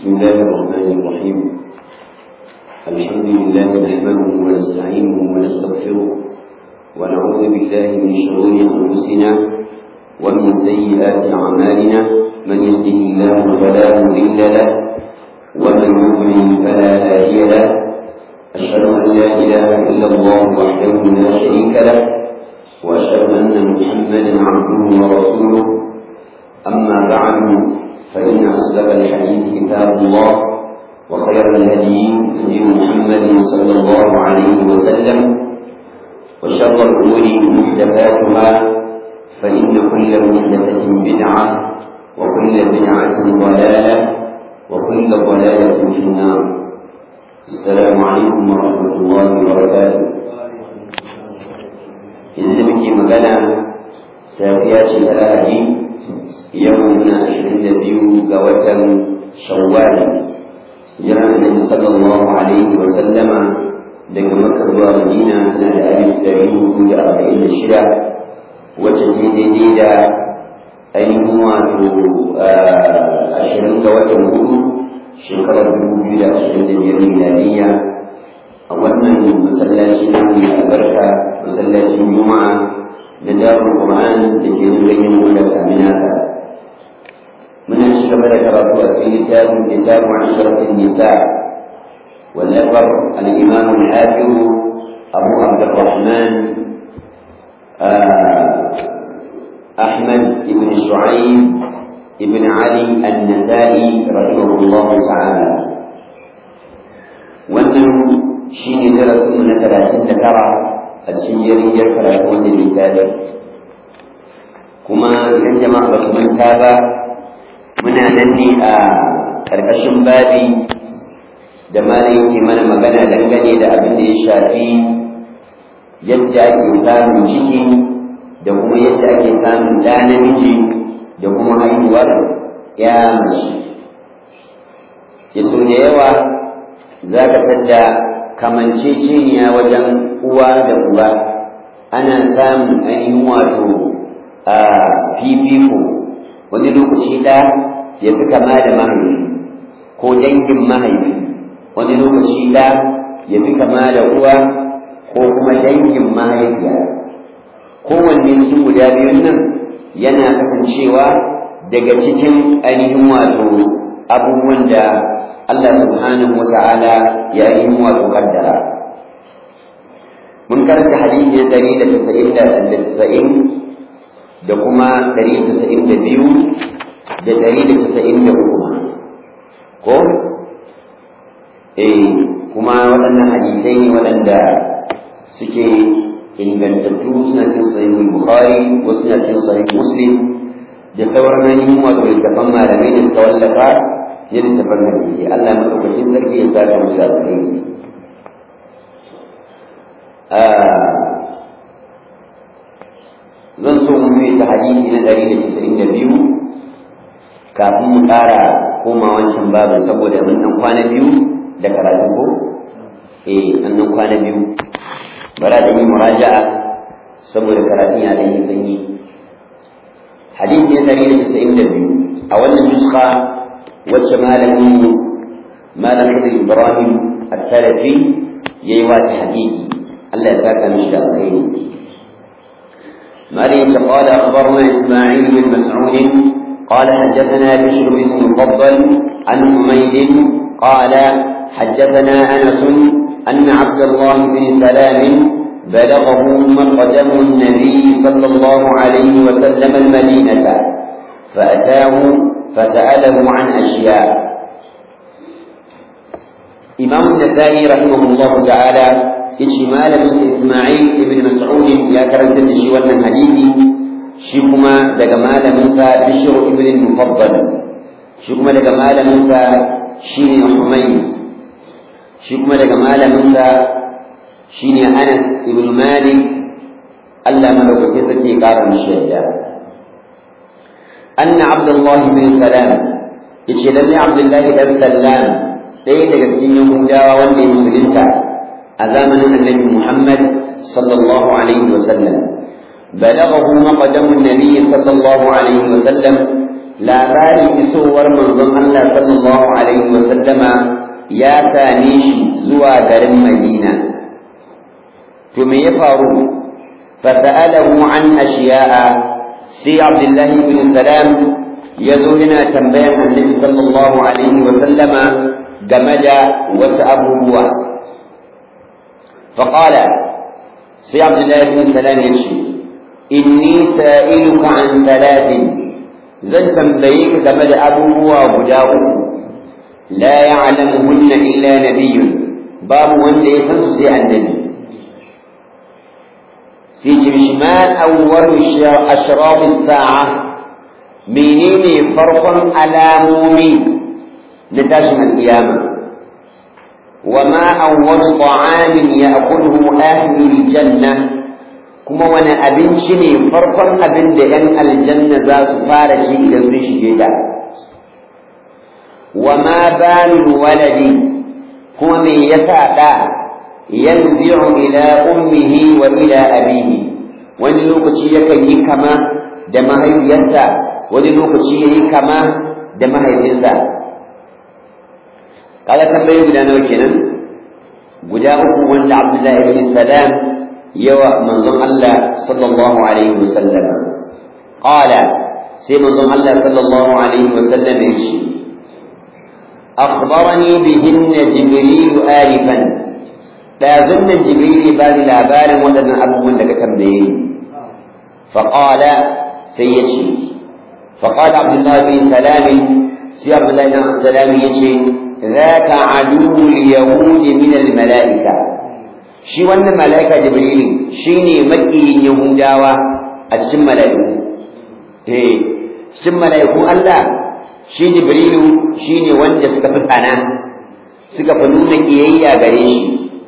بسم الله الرحمن الرحيم الحمد لله نحمده ونستعينه ونستغفره ونعوذ بالله من شرور انفسنا ومن سيئات اعمالنا من يهده الله فلا مضل له ومن يضلل فلا هادي له اشهد ان لا اله الا الله وحده لا شريك له واشهد ان محمدا عبده ورسوله اما بعد فإن أصدق الحديث كتاب الله وخير الهدي هدي محمد صلى الله عليه وسلم وشر الأمور محدثاتها فإن كل محدثة بدعة وكل بدعة ضلالة وكل ضلالة في النار السلام عليكم ورحمة الله وبركاته إذا muke magana safiya ce ta lahadi yau na ashirin da biyu ga watan shawwal jiran annabi sallallahu alaihi wa sallama daga makka zuwa madina na da alif dari hudu da arba'in da shida wacce ce daidai da ainihin wato ashirin ga watan hudu shekarar dubu biyu da ashirin da biyar miladiyya a wannan masallaci na mai albarka masallacin juma'a na darul qur'an da ke zurgin wanda saminaka من الشباب ذكرت في كتاب كتاب عشرة النساء والنفر الإمام الحافظ أبو عبد الرحمن أحمد بن شعيب بن علي النسائي رحمه الله تعالى wannan shi ne darasin na talatin da tara a cikin yarjejiyar karatu wannan littafi kuma idan jama'a ba su manta ba muna nan ne a ƙarƙashin babi da malam yake mana magana dangane da abin da ya shafi yadda ake samun ciki da kuma yadda ake samun ɗa namiji da kuma haihuwar ya mace ya so da yawa za ka tadda kamanceceniya wajen uwa da uba ana samun ainihin wato a fifiko wani lokaci ɗa ya fi kama da mahaifi ko dangin mahaifi wani lokaci ɗa ya fi kama da uwa ko kuma dangin mahaifiya kowanne cikin guda biyun nan yana kasancewa daga cikin ainihin wato abubuwan da Allah subhanahu wa ta'ala ya yi wato kaddara mun karanta hadisi na ɗari da casa'in da casa'in da kuma ɗari casa'in da biyu da ɗari da casa'in da uku ko eh kuma waɗannan hadisai ne waɗanda suke ingantattu suna cin sahihul bukhari ko suna cin sahih muslim da sauran ainihin wato littafan malamai da suka wallafa ya littafan hadisi Allah madaukakin sarki ya saka musu alkhairi zan so mu mai ta hadisi na ɗari da casa'in da biyu kafin mu ƙara koma wancan babin saboda mun ɗan kwana biyu da karatu ko eh an ɗan kwana biyu bara da yi muraja'a saboda karatun ya ɗan yi sanyi hadisi na ɗari da casa'in da biyu a wannan nuska wacce malamin malam Khidir Ibrahim at-Talafi yayi wa hadisi Allah ya saka mishi da alkhairi مريم قال أخبرنا إسماعيل بن مسعود قال حدثنا بشر بن المفضل عن حميد قال حدثنا أنس أن عبد الله بن سلام بلغه مقدم النبي صلى الله عليه وسلم المدينة فأتاه فسأله عن أشياء إمام النسائي رحمه الله تعالى yace malamin sa Isma'il ibn Mas'ud ya karanta da shi wannan hadisi shi kuma daga malamin sa Bishr ibn Mufaddal shi kuma daga malamin sa shine Humayd shi kuma daga malamin sa shine Anas ibn Malik Allah madaukakin sarki ya kara mishi yadda anna Abdullah ibn Salam yace lalle Abdullah ibn Salam ɗaya daga cikin Yahudawa wanda ya musulunta a zamanin annabi Muhammad sallallahu alaihi wa sallam balaghahu maqdamu an-nabi sallallahu alaihi wa sallam labarin isowar manzon Allah sallallahu alaihi wa sallama ya same shi zuwa garin Madina to me ya faru fasa'alahu an ashiya'a sai Abdullah ibn Salam ya zo yana tambayan Annabi sallallahu alaihi wa sallama game da wasu abubuwa faqala sai Abdullah ibn Salam ya ce inni sa'iluka an thalathin zan tambaye ka game da abubuwa guda uku la ya'lamuhunna illa nabiyyun babu wanda ya san su sai annabi sai ce ma awwalu ashraf as-sa'a menene farkon alamomi na tashin al-qiyama وما أول طعام يأكله أهل الجنة kuma wani abinci ne farkon abin da ‘yan aljanna za su fara ci idan sun shige ta wa ma balul waladi kuma me yasa ɗa yanzi'u ila ummihi wa ila abihi wani lokaci yakan yi kama da mahaifiyarsa wani lokaci ya yi kama da mahaifinsa kaga tambayi guda nawa kenan guda uku wanda abdullahi ibn salam yawa manzon Allah sallallahu alaihi wasallam qala sai manzon Allah sallallahu alaihi wasallam ya ce akhbarani bihinna jibril alifan da zannan jibril ba ni labarin waɗannan abubuwan da ka tambaye ni فقال سيجي فقال عبد الله بن سلام سي عبد الله بن سلام يجي ذاك عدو اليهود من الملائكه shi wannan mala'ika jibrilu shine makiyin yahudawa a cikin mala'iku eh cikin mala'ikun Allah shi jibrilu shine wanda suka fi tsana suka fi nuna kiyayya gare shi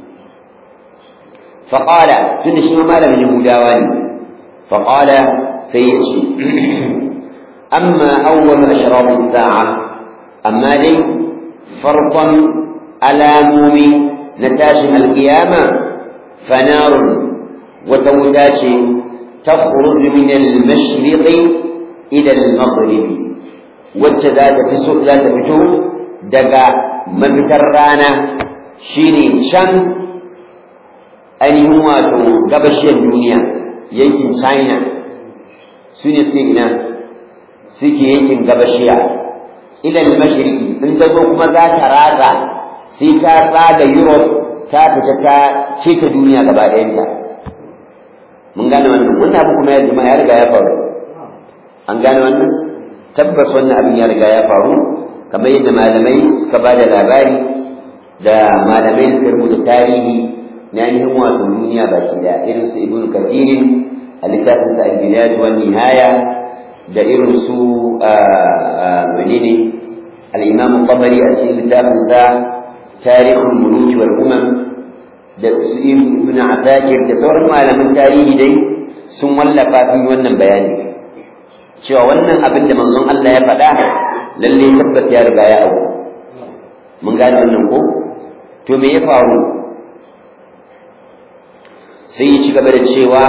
faqala tunda shi malamin yahudawa ne faqala sai ya ce amma awwal ashrab as-sa'a amma dai farkon alamomi na tashin alkiyama فنار وتوتاش تخرج من المشرق إلى المغرب وتذات في سوء ذات فتو دقا مبترانا شيني شان أن هو قبشي الدنيا يمكن شاينا سوني سيكنا سيكي يمكن قبشيا إلى المشرق انت كما ذات راغا سيكا راغا يوروب ta fita ta ce ta duniya gaba ɗayanta mun gane wannan wannan abu kuma ya jima ya riga ya faru an gane wannan tabbas wannan abin ya riga ya faru kamar yadda malamai suka ba da labari da malamai suka rubuta tarihi na ainihin wato duniya baki da irin su ibn kathirin a littafin sa al-bilad wa nihaya da irin su menene al-imam tabari a cikin littafin sa تاريخ الملوك والأمم da su ibn Atakir da sauran malaman tarihi dai sun wallafa fi wannan bayani cewa wannan abin da manzon Allah ya faɗa lalle tabbas ya riga ya auku mun gane wannan ko to me ya faru sai ya ci gaba da cewa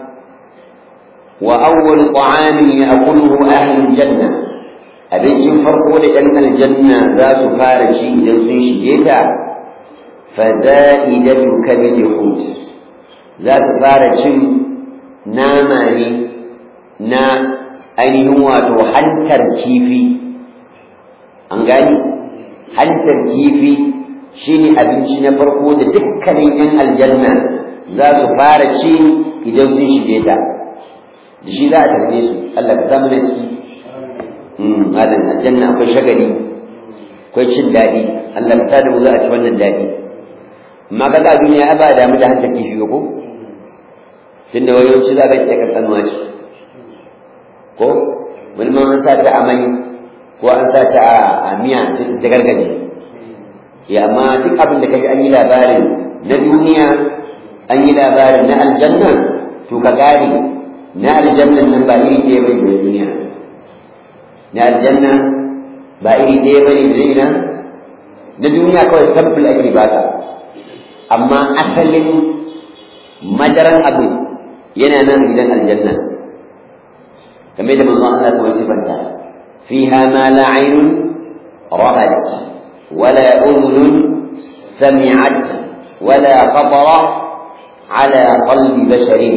wa awwal ta'amin ya'kuluhu ahlul janna abincin farko da ɗan aljanna za su fara ci idan sun shige ta faza'idatu kabid hut za su fara cin nama ne na ainihin wato hantar kifi an gani hantar kifi shine abinci na farko da dukkanin 'yan aljanna za su fara ci idan sun shige ta da shi za a tarbe su Allah ka samu da su malam aljanna akwai shagali akwai cin daɗi Allah ta da mu za a ci wannan daɗi amma kaga a duniya ba da mu da hankali kifi ko tunda wayoyi za ka ce kankanuwa ce ko wani ma an sa ta amai ko an sa ta a miya ta gargaje ya amma duk abin da kaji an yi labarin na duniya an yi labarin na aljanna to ka gane na aljannan nan ba iri ɗaya bai da duniya na aljanna ba iri ɗaya ba ne da ina na duniya kawai sample ake baka amma asalin madaran abin yana nan gidan aljanna game da manzon Allah ta wasifanta fiha ma la aynun ra'at wala udhun sami'at wala khatara ala qalbi basharin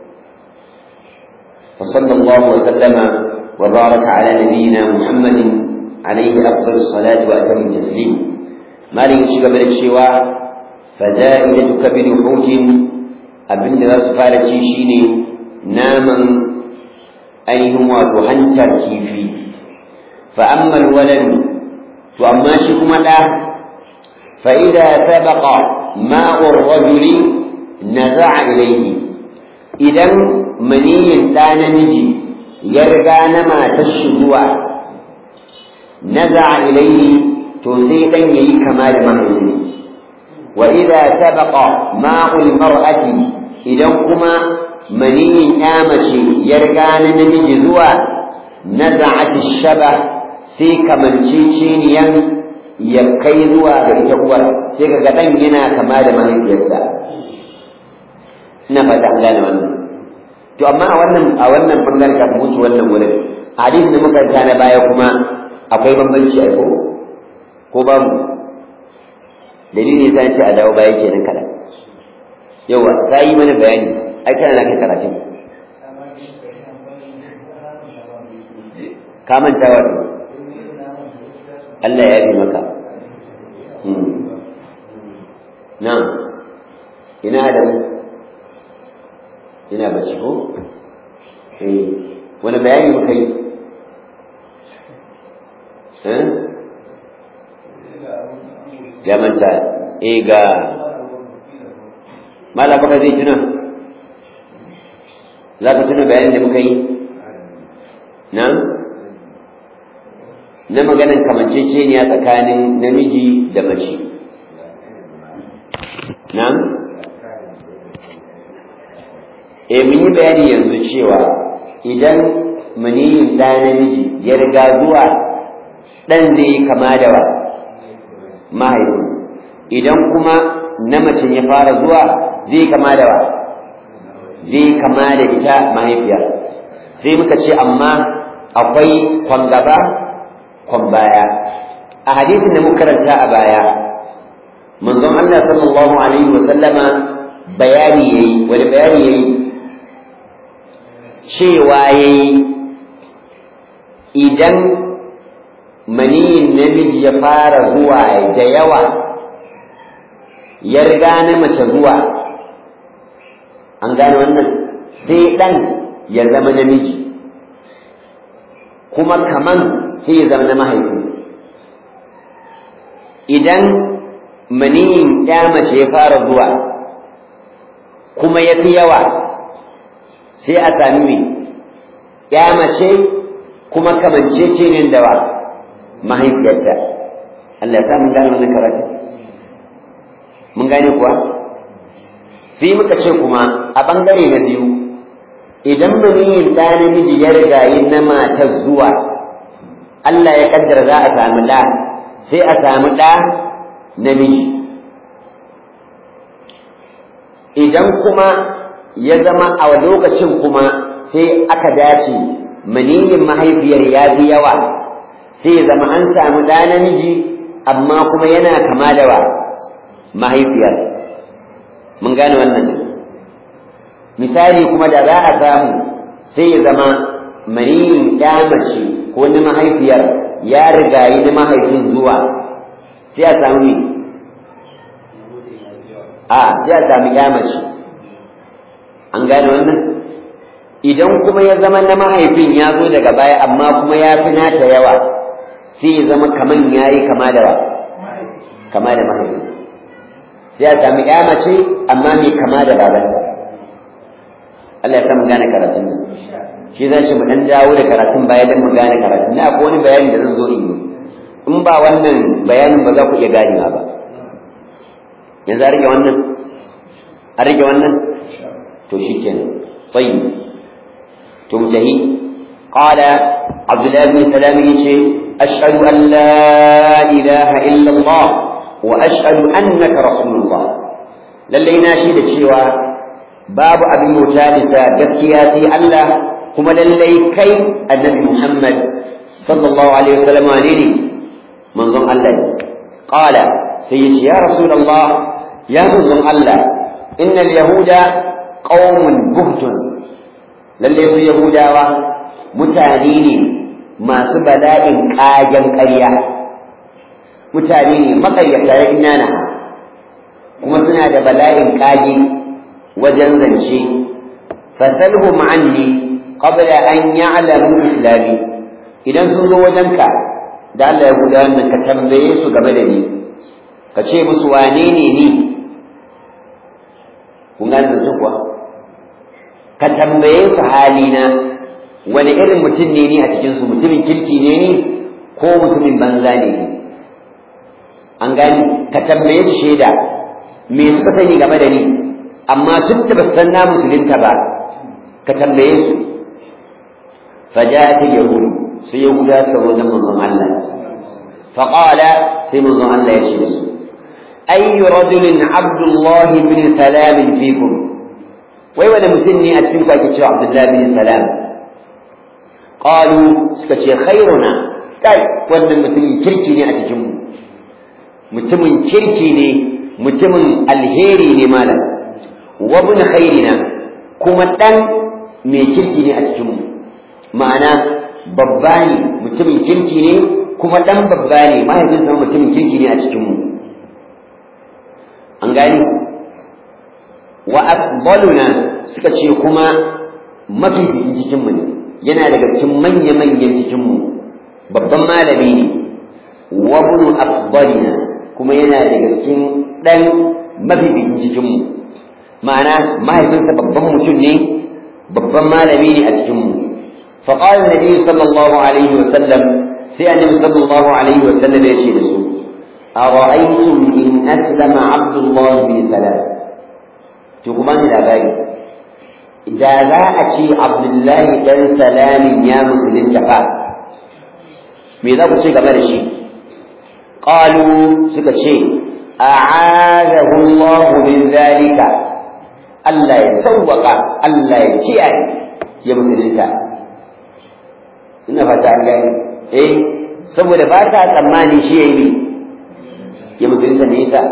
فصلى الله وسلم وبارك على نبينا محمد عليه أفضل الصلاة وأتم التسليم ما لي شيء قبل الشواء فزائدة كبد حوت أبن ذا سفارة شيني ناما أيهم وتهنتر كيفي فأما الولد وأما شكم له فإذا سبق ماء الرجل نزع إليه إذا مني كان نجي يرجع نما تشدوا نزع إليه تسيقا يي كمال مهدي وإذا سبق ماء المرأة إذا كما مني آمشي يرجع نمجي زوا نزعت الشبه سيكا من شيشينيا يكي زوا بإتقوى سيكا قدن ينا كمال مهدي يسا نفت أهلان wannan to amma a wannan a wannan bangaren ka mutu wannan wurin hadisi da muka ta na baya kuma akwai bambanci a ko ko ba mu dalili sai ce a dawo baya kenan kada yawa sai yi mana bayani ai kana nake karatu ka manta wato Allah ya yi maka na ina da mu ina bacci ko eh wani bayani muka yi eh ya manta eh ga mala baka zai tuna za ka tuna bayanin da muka yi na na maganin kamanceceniya tsakanin namiji da mace na e mun yi bayani yanzu cewa idan maniyin ɗa namiji ya riga zuwa ɗan zai yi kama da wa mahaifi idan kuma na mace ya fara zuwa zai kama da wa zai kama da ita mahaifiya sai muka ce amma akwai kwan gaba kwan baya a hadisin da muka karanta a baya manzon Allah sallallahu alaihi wa sallama bayani yayi wani bayani yayi cewa yayi idan maniyin namiji ya fara zuwa da yawa ya riga na mace zuwa an gane wannan sai ɗan ya zama namiji kuma kaman sai ya zama na mahaifi idan maniyin ya mace ya fara zuwa kuma ya fi yawa sai a sami mai ya mace kuma kamancece ne da wa mahaifiyarta Allah ya sa mun gane wannan karatu mun gane kuwa sai muka ce kuma a bangare na biyu idan maniyin ɗa namiji ya riga yi na matar zuwa Allah ya kaddara za a samu ɗa sai a samu ɗa namiji idan kuma ya zama a lokacin kuma sai aka dace maniyin mahaifiyar ya fi yawa sai ya zama an samu ɗa namiji amma kuma yana kama da wa mahaifiyar mun gane wannan misali kuma da za a samu sai ya zama maniyin ya mace ko na mahaifiyar ya rigayi na mahaifin zuwa sai a samu ne a sai a samu ya mace an gane wannan idan kuma ya zama na mahaifin ya zo daga baya amma kuma ya fi nata yawa sai ya zama kaman ya yi kama da wa kama da mahaifin sai a sami ya mace amma mai kama da babanta Allah ya mu gane karatun nan shi za shi mu dan dawo da karatun baya don mu gane karatun na akwai wani bayani da zan zo in yi in ba wannan bayanin ba za ku iya ganewa ba yanzu a rage wannan a rage wannan to shi kenan tsayi to mu tahi قال عبد الله بن سلام يشي أشهد أن لا إله إلا الله وأشهد أنك رسول الله lallai na shi da cewa babu abin wuta bisa gaskiya sai Allah kuma lallai kai annabi Muhammad sallallahu alaihi wasallam ne ne manzon Allah qala sai yace ya rasulullah ya manzon Allah innal yahuda qaumun buhtun lalle su yahudawa mutane ne masu bala'in kagen ƙarya mutane ne makayyata ya inana kuma suna da bala'in kage wajen zance fasalhum anni qabla an ya'lamu islami idan sun zo wajenka da Allah ya guda wannan ka tambaye su game da ni ka ce musu wane ne ni kun gane zance kuwa ka tambaye su halina wani irin mutum ne ni a cikin su mutumin kirki ne ni ko mutumin banza ne ni an gani ka tambaye su shaida me suka sani game da ni amma duk da ba san na musulunta ba ka tambaye su فجاءت اليهود سيهودا سوى من الله فقال سيمن الله يشهد أي رجل عبد الله بن سلام فيكم ويولا مسني أتفلك أكتشف عبد الله بن سلام قالوا سكتشي خيرنا قال وانا مسني كركيني أتجم متمن كركيني متمن الهيري لمالا وابن خيرنا كما تن mai kirki ne a cikinmu ma'ana babba ne mutumin kirki ne kuma ɗan babba ne mahaifinsa mutumin kirki ne a cikinmu an gani wa afdaluna suka ce kuma mafificin cikinmu ne yana daga cikin manya-manyan cikinmu babban malami ne wa bunu afdalina kuma yana daga cikin ɗan mafificin cikinmu ma'ana mahaifinsa babban mutum ne babban malami ne a cikinmu فقال النبي صلى الله عليه وسلم سي النبي صلى الله عليه وسلم يشي لسو أرأيتم إن أسلم عبد الله بن سلام تقومان الأبائي إذا لا أشي عبد الله بن سلام يا مسلم جفا ماذا قلت قبل الشيء قالوا سكت شيء أعاذه الله من ذلك ألا يتوق ألا يتيعي يا مسلم ina fata an gani eh saboda ba ta tsammani shi ya yi ya musulunta ne ta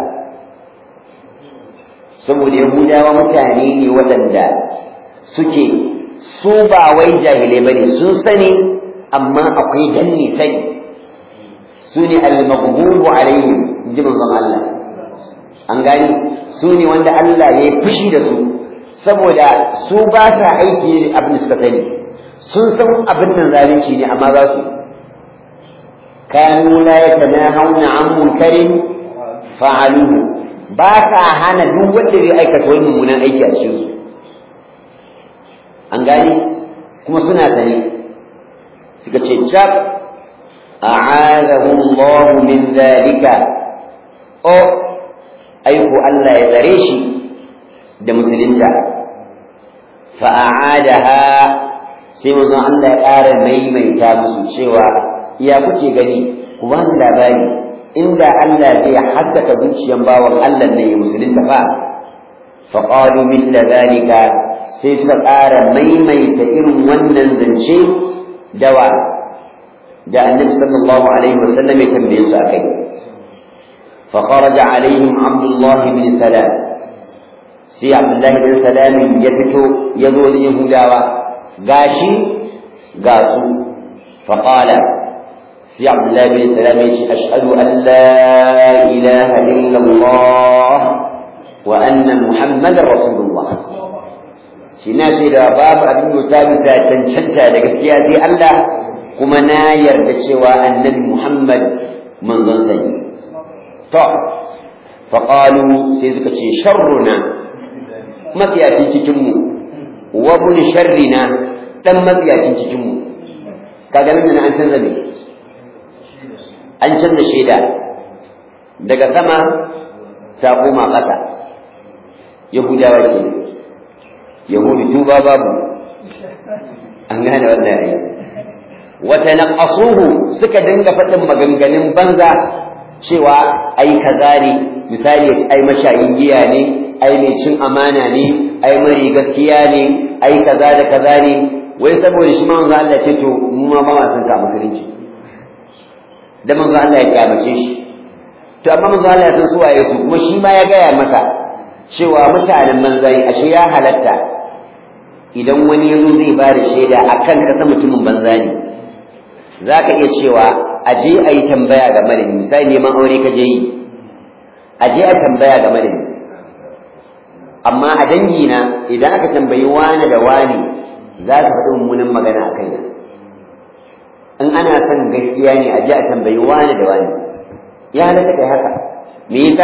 saboda yahudawa mutane ne waɗanda suke su ba wai jahilai ba ne sun sani amma akwai danne sani su ne al-maghdubu alaihim ji manzon Allah an gani su ne wanda Allah ya yi fushi da su saboda su ba sa aiki abin da suka sani sun san abin nan zalunci ne amma za su kanu la yatanahawna an munkarin fa'aluhu ba sa hana duk wanda zai aikata wani mummunan aiki a cikin su an gani kuma suna sane suka ce jab a'adahu Allah min zalika o aiko Allah ya tsare shi da musulunta fa'adaha sai manzon Allah ya ƙara maimaita musu cewa ya kuke gani ku ba ni labari inda Allah zai haddaka zuciyan bawan Allah ne ya musulunta fa fa qalu mithla zalika sai suka ƙara maimaita irin wannan zance dawa da annabi sallallahu alaihi wa sallam ya tambaye su akai fa kharaja alaihim abdullah bin salam sai abdullah bin salam ya fito ya zo da yahudawa gashi ga su faƙala sai abdullahi bin salam ya ce ashhadu an la ilaha illallah wa anna muhammadar rasulullah shi na ce da babu abin da ta cancanta da gaskiya sai Allah kuma na yarda cewa annabi muhammad manzon sani to faƙalu sai suka ce sharruna matsiyacin cikinmu wa bun sharrina dan matsiyacin cikin mu kaga nan an canza ne an canza shaida daga sama ta koma ƙasa yahudawa ke yahudu tuba babu an gane wannan yayi wata naqasuhu suka dinga faɗin maganganun banza cewa ai kaza ne misali ya ai mashayin giya ne ai mai cin amana ne ai mari gaskiya ne ai kaza da kaza ne wai saboda shi manzo Allah ce to mu ma ba ma san ka musulunci da manzo Allah ya kyamace shi to amma manzo Allah ya san su waye su kuma shi ma ya gaya masa cewa mutanen manzari ashe ya halatta idan wani yazo zai ba da shaida akan kasa mutumin banza ne zaka iya cewa aje a yi tambaya game da ni misali neman aure ka je yi aje a tambaya game da ni amma a dangina idan aka tambayi wani da wani za ka faɗi mummunan magana a kaina in ana son gaskiya ne a ji a tambayi wani da wani ya halatta kai haka me yasa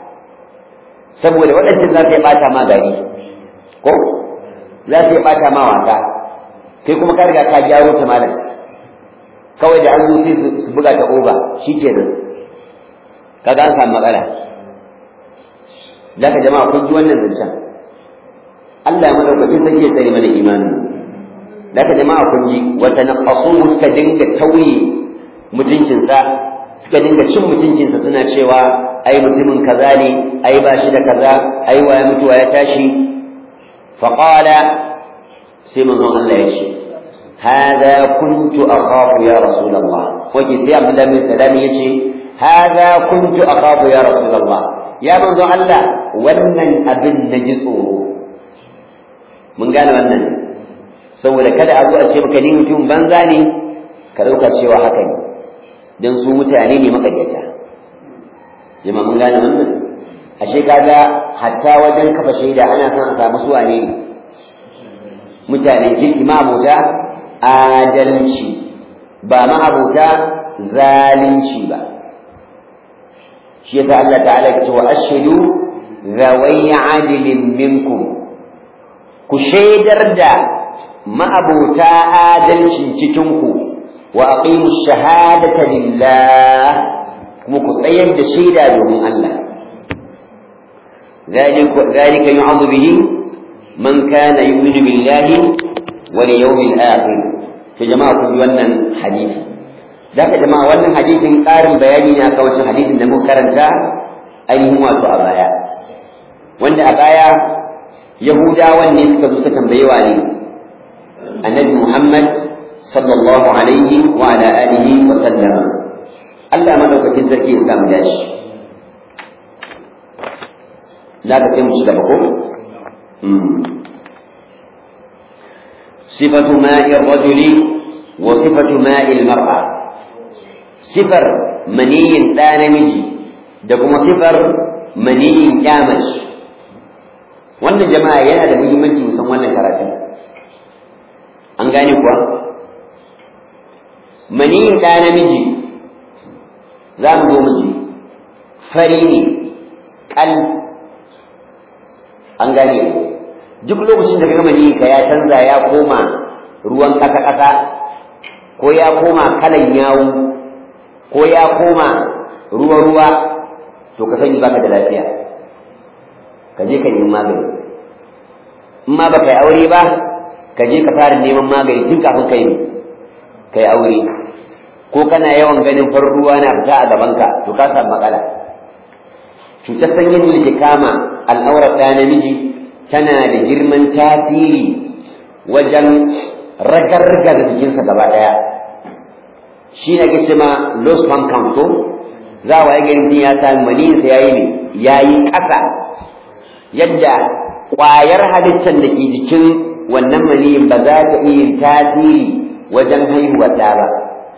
saboda waɗancan za su yi ɓata ma gari ko za su yi ɓata ma wasa kai kuma ka riga ka gyaro ta malam kawai da an zo sai su buga ta oba shi ke nan kaga an samu matsala da ka jama'a kun ji wannan zancen Allah ya madaukakin sarki ya tsare mana imanin da ka jama'a kun ji wata naqasu suka dinga tauye mutuncinsa suka dinga cin mutuncinsa suna cewa ai mutumin kaza ne ai ba shi da kaza ai waya mutuwa ya tashi faqala sai manzon Allah ya ce هذا كنت أخاف يا رسول الله وجي سي عبد الله بن سلام يجي هذا كنت أخاف يا رسول الله يا منذ الله ونن أبن نجسه من قال ونن saboda kada a zo a ce maka ni mutum banza ne ka ɗauka cewa haka ne don su mutane ne makaryata jama mun gane wannan ashe kaga hatta wajen kafa shaida ana son a samu su wane ne mutane kirki ma'abuta adalci ba ma'abuta zalunci ba shi yasa Allah ta'ala ya ce wa ashhadu zawai adilin minkum ku shaidar da ma'abuta adalcin cikinku wa aqimu shahadata lillah kuma ku tsayar da shaida domin Allah ذلك يعظ به من كان يؤمن بالله واليوم الآخر في جماعة كل wannan hadisi ذاك jama'a wannan hadisin ƙarin bayani ne akan wancan hadisin da muka karanta ainihin wato a baya wanda a baya yahudawan ne suka zo suka tambaye wa ne annabi Muhammad sallallahu alaihi wa ala alihi wa sallama Allah madaukakin sarki ya samu dashi za ka sai mu ci gaba ko صفة ماء الرجل وصفة ماء المرأة صفر مني لا نمجي دكما صفر مني كامش wannan jama'a yana da muhimmanci musan wannan karatu an gane kuwa maniyin ɗa namiji za mu zo miji fari ne ƙal an gane duk lokacin da ka gama ka ya canza ya koma ruwan ƙasa-ƙasa ko ya koma kalan yawu ko ya koma ruwa-ruwa to ka sani baka da lafiya ka je ka nemi magani in ma baka yi aure ba ka je ka fara neman magani tun kafin kai ne ka yi aure ko kana yawan ganin farin ruwa na fita a gabanka to ka samu matsala cutar sanyin da ke kama al'aurar ɗaya namiji tana da girman tasiri wajen ragargar jikinsa gaba ɗaya shi ne ake ce ma low sperm count ko za a waye garin ya sami maniyinsa ya yi ne ya yi ƙasa yadda ƙwayar halittar da ke jikin wannan maniyin ba za ta iya tasiri wajen haihuwar ɗa ba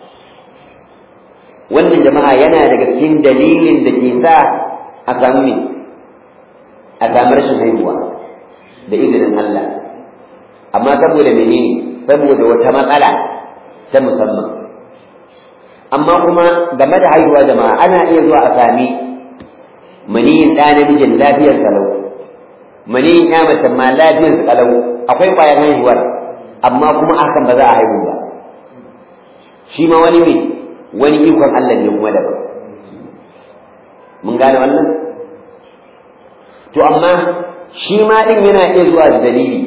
wannan jama'a yana daga cikin dalilin da ke sa a samu ne a samu rashin haihuwa da izinin Allah amma saboda menene saboda wata matsala ta musamman amma kuma game da haihuwa jama'a ana iya zuwa a sami maniyin ɗa namijin lafiyar kalau maniyin ya mace ma lafiyar kalau akwai ƙwayar haihuwar amma kuma hakan ba za a haihu ba shi ma wani ne wani ikon Allah ne kuma daban mun gane wannan to amma shi ma din yana iya zuwa da dalili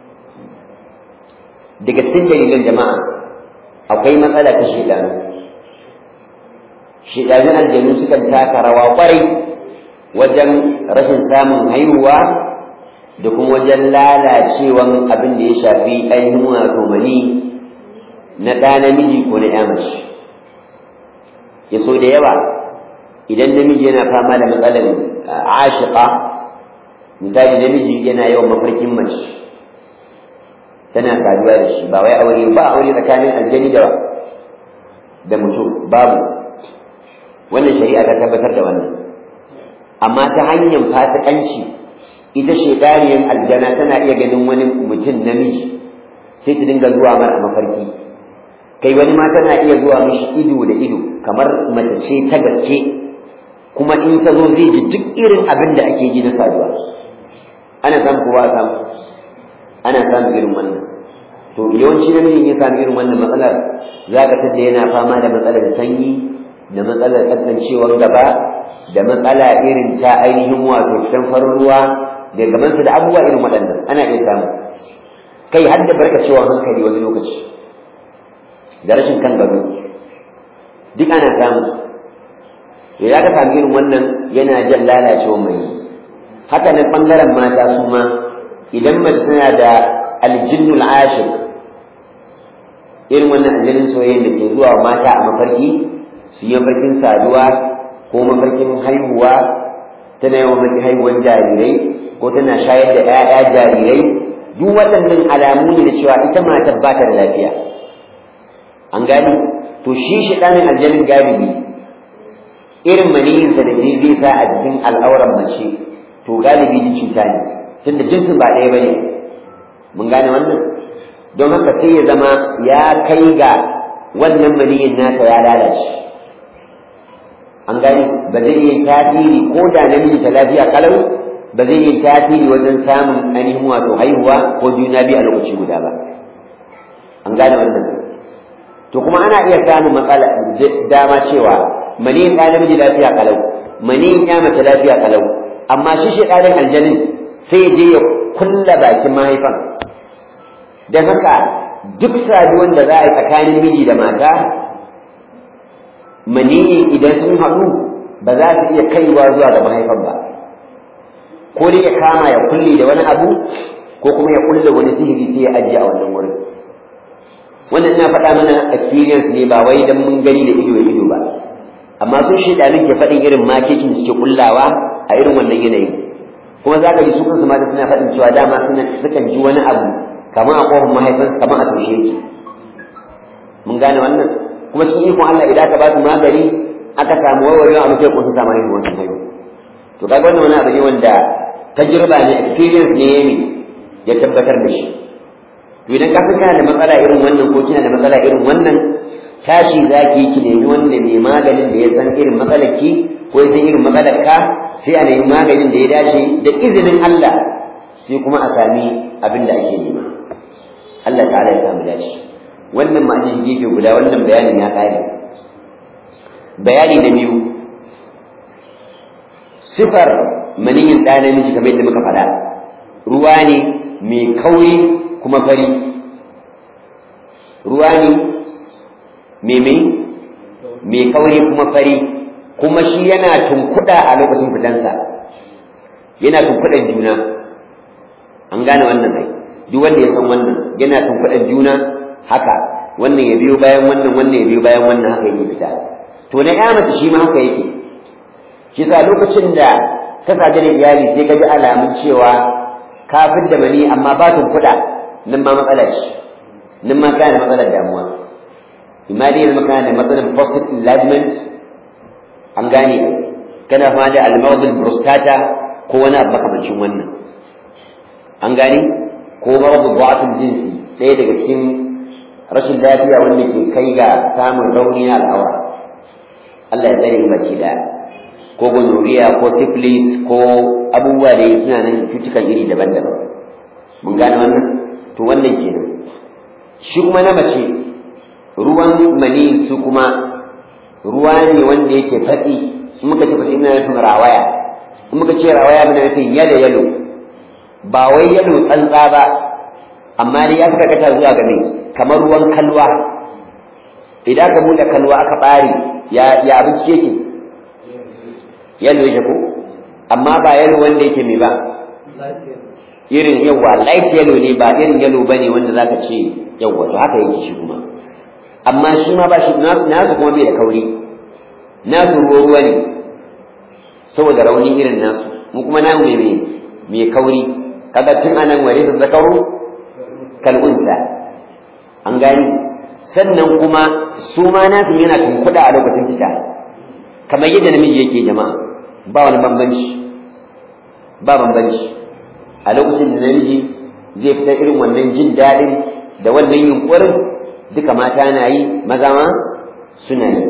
daga cikin dalilan jama'a akwai matsala ta shedanu shedanun aljanu sukan taka rawa kwarai wajen rashin samun haihuwa da kuma wajen lalacewan abin da ya shafi ainihin wato mani na ɗa namiji ko na ya mace ya so da yawa idan namiji yana fama da matsalar ashiqa misali namiji yana yawan mafarkin mace tana saduwa da shi ba wai aure ba aure tsakanin aljani da da mutum babu wannan shari'a ta tabbatar da wannan amma ta hanyar fasikanci ita shekariyar aljana tana iya ganin wani mutum namiji sai ta dinga zuwa mara mafarki kai wani ma tana iya zuwa mishi ido da ido kamar mace ce ta gaske kuma in ta zo zai ji duk irin abin da ake ji na saduwa ana samu ko ba a samu ana samun irin wannan to yawanci namijin ya samu irin wannan matsalar za ka tada yana fama da matsalar sanyi da matsalar tsantsancewar gaba da matsala irin ta ainihin wato fitan farin ruwa da gabansa da abubuwa irin waɗannan ana iya samu kai har da barkacewar hankali wani lokaci da rashin kan gado duk ana samu ya ka samu irin wannan yana jan lalacewar mai haka nan ɓangaren mata su ma idan mace tana da aljinnul ashir irin wannan aljanin soyayyen da ke zuwa mata a mafarki su yi mafarkin saduwa ko mafarkin haihuwa tana yawan mafarkin haihuwan jarirai ko tana shayar da 'ya'ya jarirai duk waɗannan alamu ne da cewa ita matar ba ta da lafiya an gani to shi shaɗanin aljanin galibi irin maniyinsa da zai zai sa a jikin al'auran mace to galibi ji cuta ne tunda jinsin ba ɗaya ba ne mun gane wannan don haka sai ya zama ya kai ga wannan maniyin nata ya lalace an gani ba zai yi tasiri ko da namiji ta lafiya kalau ba zai yi tasiri wajen samun ainihin wato haihuwa ko juna biyu a lokaci guda ba an gane wannan to kuma ana iya samun matsala dama cewa maniyin ɗa namiji lafiya kalau maniyin ya mace lafiya kalau amma shi shi ɗarin aljanin sai ya je ya kulla bakin mahaifan don haka duk saduwan da za a yi tsakanin miji da mata maniyi idan sun haɗu ba za su iya kaiwa zuwa ga mahaifan ba ko dai ya kama ya kulle da wani abu ko kuma ya kulle wani sihiri sai ya ajiye a wannan wurin wannan ina faɗa mana experience ne ba wai dan mun gani da ido da ido ba amma sun shaidanin ke faɗin irin makicin da suke kullawa a irin wannan yanayin kuma za ka ji su kansu mata suna faɗin cewa dama suna sukan ji wani abu kamar a kofin mahaifansu kamar a tushe yake mun gane wannan kuma cikin ikon Allah idan ka ba su magani aka samu warwarewa a mafi ko sun samu haihuwa sun haihu to kaga wannan wani abu ne wanda tajriba ne experience ne ya ya tabbatar da shi to idan ka kana da matsala irin wannan ko kina da matsala irin wannan tashi zaki ki nemi wanda mai maganin da ya san irin matsalar ki ko ya san irin matsalar ka sai a nemi maganin da ya dace da izinin Allah sai kuma a sami abin da ake nema Allah ta'ala ya samu dace wannan ma'anin gefe guda wannan bayanin ya kare bayani na biyu sifar maniyin ɗa namiji kamar yadda muka faɗa ruwa ne mai kauri kuma fari ruwa ne mai mai mai kauri kuma fari kuma shi yana tunkuɗa a lokacin fitansa yana tunkuɗan juna an gane wannan ai duk wanda ya san wannan yana tunkuɗan juna haka wannan ya biyo bayan wannan wannan ya biyo bayan wannan haka yake fita to na ya mace shi ma haka yake shi sa lokacin da ka sadu da iyali sai ka ji alamun cewa ka da mani amma ba tunkuɗa nan ma matsala ce nan ma kana da matsalar damuwa imma dai yanzu kana da matsalar prostate enlargement an gane kana fama da almawdul prostata ko wani abu makamancin wannan an gane ko maradu du'atul jinsi ɗaya daga cikin rashin lafiya wanda ke kai ga samun rauni na al'aura Allah ya tsare mu baki da ko gonorrhea ko syphilis ko abubuwa da suna nan cutukan iri daban-daban mun gane wannan to wannan kenan shi kuma na mace ruwan mani su kuma ruwa ne wanda yake fatsi in muka ce fatsi ina nufin rawaya in muka ce rawaya muna nufin yalo yalo ba wai yalo tsantsa ba amma dai ya fi karkata zuwa ga mai kamar ruwan kalwa idan ka buɗe kalwa aka ɓare ya ya abinci yake yalo yake ko amma ba yalo wanda yake mai ba irin yawa light yellow ne ba irin yellow bane wanda zaka ce yawa to haka yake shi kuma amma shi ma ba shi nasu kuma bai da kauri nasu ruwa ruwa ne saboda rauni irin nasu mu kuma namu mai mai kauri kaga tun anan ware da zakaru kal'unsa an gani sannan kuma su ma nasu yana tunkuɗa a lokacin fita kamar yadda namiji yake jama'a ba wani bambanci ba bambanci a lokacin da namiji zai fita irin wannan jin daɗin da wannan yunkurin duka mata na yi maza ma suna yi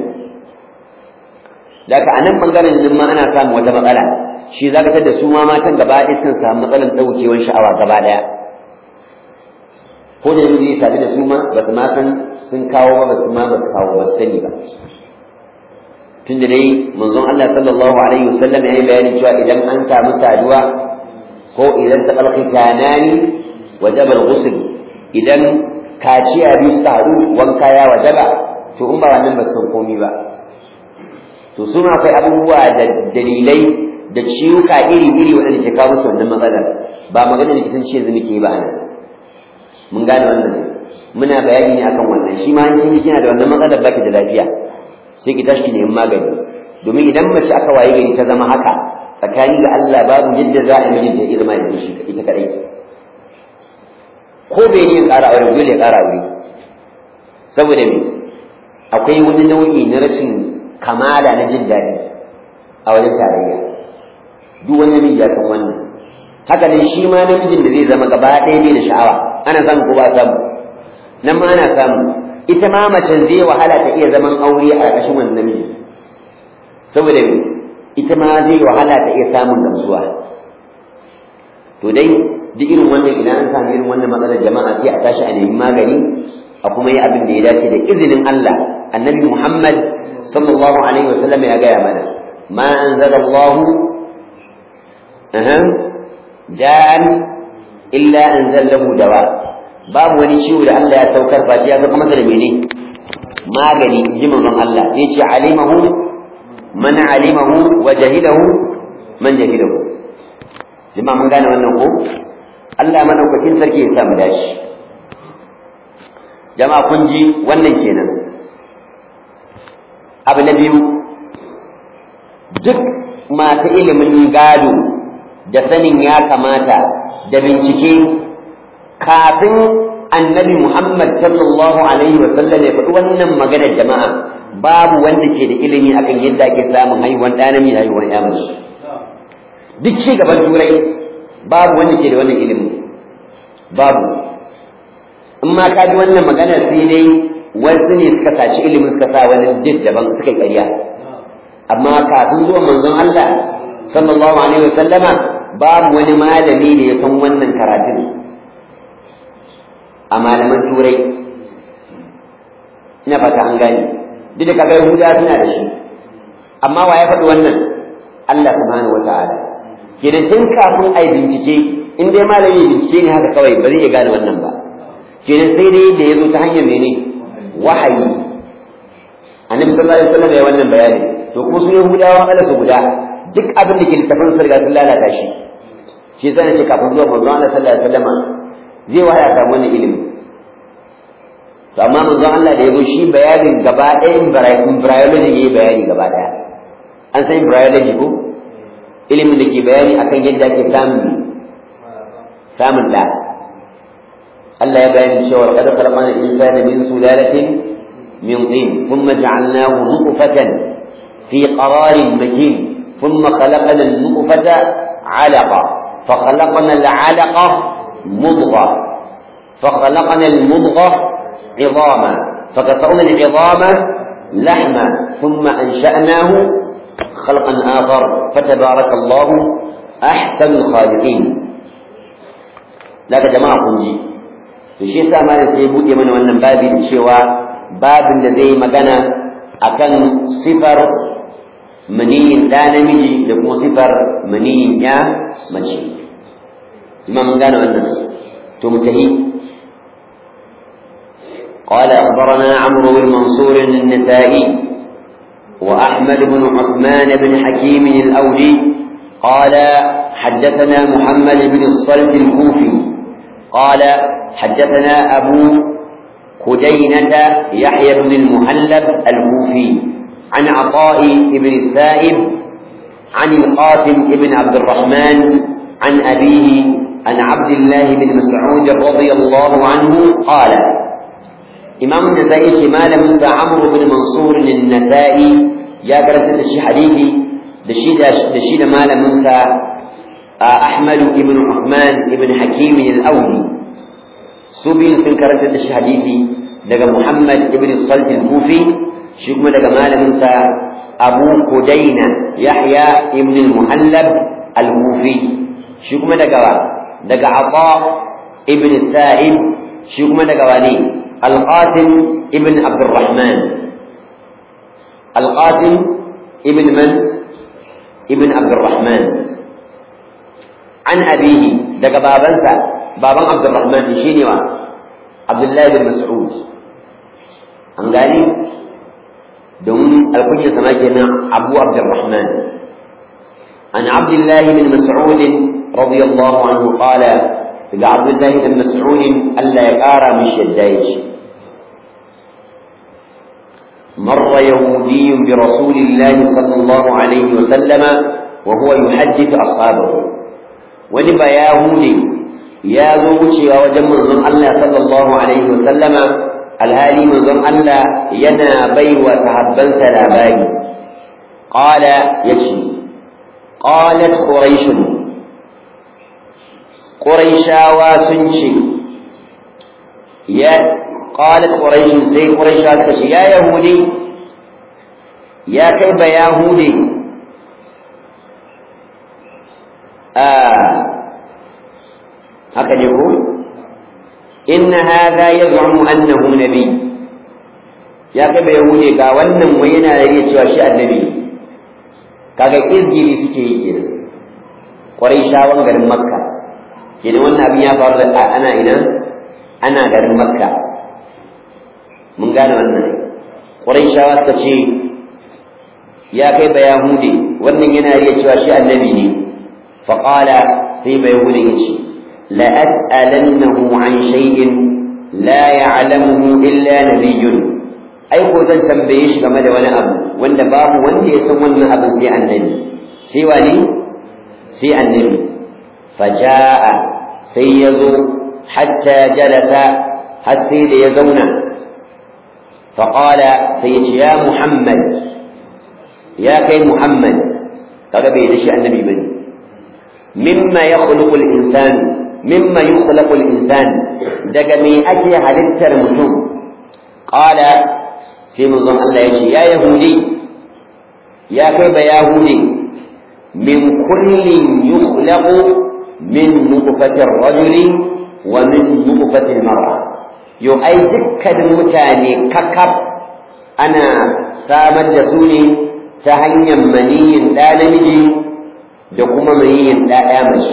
daga a nan ɓangaren jinin ma ana samun wata matsala shi za ka da su ma matan gaba ɗaya sun samu matsalar ɗaukewar sha'awa gaba ɗaya ko da yanzu zai sadu da su ma ba su ma san sun kawo ba ba su ma ba su kawo ba su sani ba tunda dai manzon Allah sallallahu alaihi wasallam ya yi bayani cewa idan an samu saduwa ko idan ta kalki kanani wajaba al-ghusl idan kaciya biyu su haɗu wanka ya wajaba to in ba wannan ba san komi ba to su ma akwai abubuwa da dalilai da ciwuka iri-iri waɗanda ke kawo musu wannan matsalar ba magana likitanci yanzu muke ba anan mun gane wannan muna bayani ne akan wannan shi ma in kina da wannan matsalar baki da lafiya sai ki tashi neman magani domin idan mace aka waye gari ta zama haka tsakani ga Allah babu yadda za a mijinta ya zama da shi ita kadai ko bai ne ƙara aure dole ya ƙara aure saboda me akwai wani nau'i na rashin kamala na jin daɗi a wajen tarayya duk wani namiji ya san wannan haka ne shi ma namijin da zai zama gaba ɗaya bai da sha'awa ana samu ko ba samu nan ma ana samu ita ma macen zai wahala ta iya zaman aure a ƙarƙashin wannan namiji saboda ita ma zai wahala ta iya samun gamsuwa to dai duk irin wannan idan an samu irin wannan matsalar jama'a sai a tashi a nemi magani a kuma yi abin da ya dace da izinin Allah annabi Muhammad sallallahu alaihi wasallam ya gaya mana ma anzalallahu dan illa anzalahu dawa babu wani ciwo da Allah ya saukar face ya zama masa da mene magani ji manzon Allah sai ce alimahu man alimahu wa jahilahu man jahilahu jama'a mun gane wannan ko Allah madaukakin sarki ya sa mu dashi jama'a kun ji wannan kenan abu na biyu duk masu ilimin gado da sanin ya kamata da bincike kafin annabi Muhammad sallallahu alaihi wa sallam ya faɗi wannan maganar jama'a babu wanda ke da ilimi akan yadda ake samun haihuwar ɗa namiji da haihuwar ya mace duk ci gaban turai babu wanda ke da wannan ilimi babu in ma ka ji wannan maganar sai dai wasu ne suka saci ilimin suka sa wani duk daban suka ƙarya amma kafin zuwan manzon Allah sallallahu alaihi wa sallama babu wani malami da ya san wannan karatun a malaman turai ina fata an gane duk da kaga yahuda suna da shi amma wa ya faɗi wannan Allah subhanahu wa ta'ala kenan tun kafin ai bincike in dai malami bincike ne haka kawai ba zai iya gane wannan ba kenan sai dai da ya zo ta hanyar mene wahayi annabi sallallahu alaihi wasallam ya wannan bayani to kuma su yahudawa kala su guda duk abin da ke littafin su riga sun lalata shi shi yasa ne kafin zuwa manzon Allah sallallahu alaihi wasallam zai waya samu wannan ilimi to amma manzon Allah da ya zo shi bayanin gaba ɗayan embryology yayi bayani gaba ɗaya an san embryology ko ilimin da ke bayani akan yadda ake samun samun da Allah ya bayani cewa qad khalaqna al-insana min sulalatin min tin thumma ja'alnahu nutfatan fi qararin makin thumma khalaqna an-nutfata 'alaqa فخلقنا العلقة مضغة فخلقنا المضغة عظاما فكسرنا العظام لحما ثم أنشأناه خلقا آخر فتبارك الله أحسن الخالقين لك جماعة كنجي shi yasa ma sai buɗe mana wannan babi da cewa babin da zai magana akan sifar maniyin ɗa namiji da kuma sifar maniyin ya mace imam mun gane wannan to mu tahi قال أخبرنا عمرو بن منصور النسائي وأحمد بن عثمان بن حكيم الأودي قال حدثنا محمد بن الصلت الكوفي قال حدثنا أبو خدينة يحيى بن المهلب الكوفي عن عطاء بن السائب عن القاسم بن عبد الرحمن عن أبيه عن عبد الله بن مسعود رضي الله عنه قال إمام النسائي شمال موسى عمرو بن منصور النسائي يا كرت الشي حديثي دشيد دشيد مال موسى أحمد بن عثمان بن حكيم الأولي سبي سنكرت الشي حديثي daga Muhammad ibn Salt al-Kufi shi kuma daga malamin sa Abu Kudaina Yahya ibn al-Muhallab al-Kufi shi kuma daga daga Ata ibn Sa'ib shi kuma daga wani Al-Qasim ibn Abdurrahman Al-Qasim ibn man ibn Abdurrahman an abihi daga babansa baban Abdurrahman shine wa Abdullahi bin Mas'ud an gani domin alkunyar sama kenan Abu Abdurrahman an Abdullahi bin Mas'ud radiyallahu anhu qala daga Abdullahi bin Mas'ud Allah ya kara mishi yadda yake مر يهودي برسول الله صلى الله عليه وسلم وهو يحدث أصحابه ونبى يهودي ya zo wucewa wajen manzon Allah sallallahu alaihi wasallama alhali manzon Allah yana bai wa sahabbansa labari qala yace qalat quraish quraishawa sun ce ya qalat quraish sai quraishawa suka ce ya yahudi ya kai ba yahudi a haka ne ko inna hadha yaz'umu annahu nabi ya kai bai hude ga wannan wai yana da cewa shi annabi kaga izgiri suke yi kenan kwarai shawon garin makka kenan wannan abin ya faru da ana ina ana garin makka mun gane wannan kwarai shawa suka ce ya kai bai hude wannan yana da cewa shi annabi ne faqala sai bai hude ya ce لأسألنه عن شيء لا يعلمه إلا نبي أي ko zan tambaye shi game da wani abu wanda babu wanda ya san wannan abin sai annabi sai wani sai annabi faja'a sai ya zo hatta jalasa har sai da ya zauna faƙala sai ya ce ya muhammad ya kai muhammad kaga bai da shi annabi bane mimma ya khuluqul insanu mimma yukhlaqu al-insan daga me ake halittar mutum qala sai manzon Allah ya ce ya yahudi ya kai ba yahudi min kullin yukhlaqu min nutfati ar-rajuli wa min nutfati al-mar'a yo ai dukkanin mutane kakaf ana samar da su ne ta hanyar maniyin ɗa namiji da kuma maniyin ɗa ɗaya mace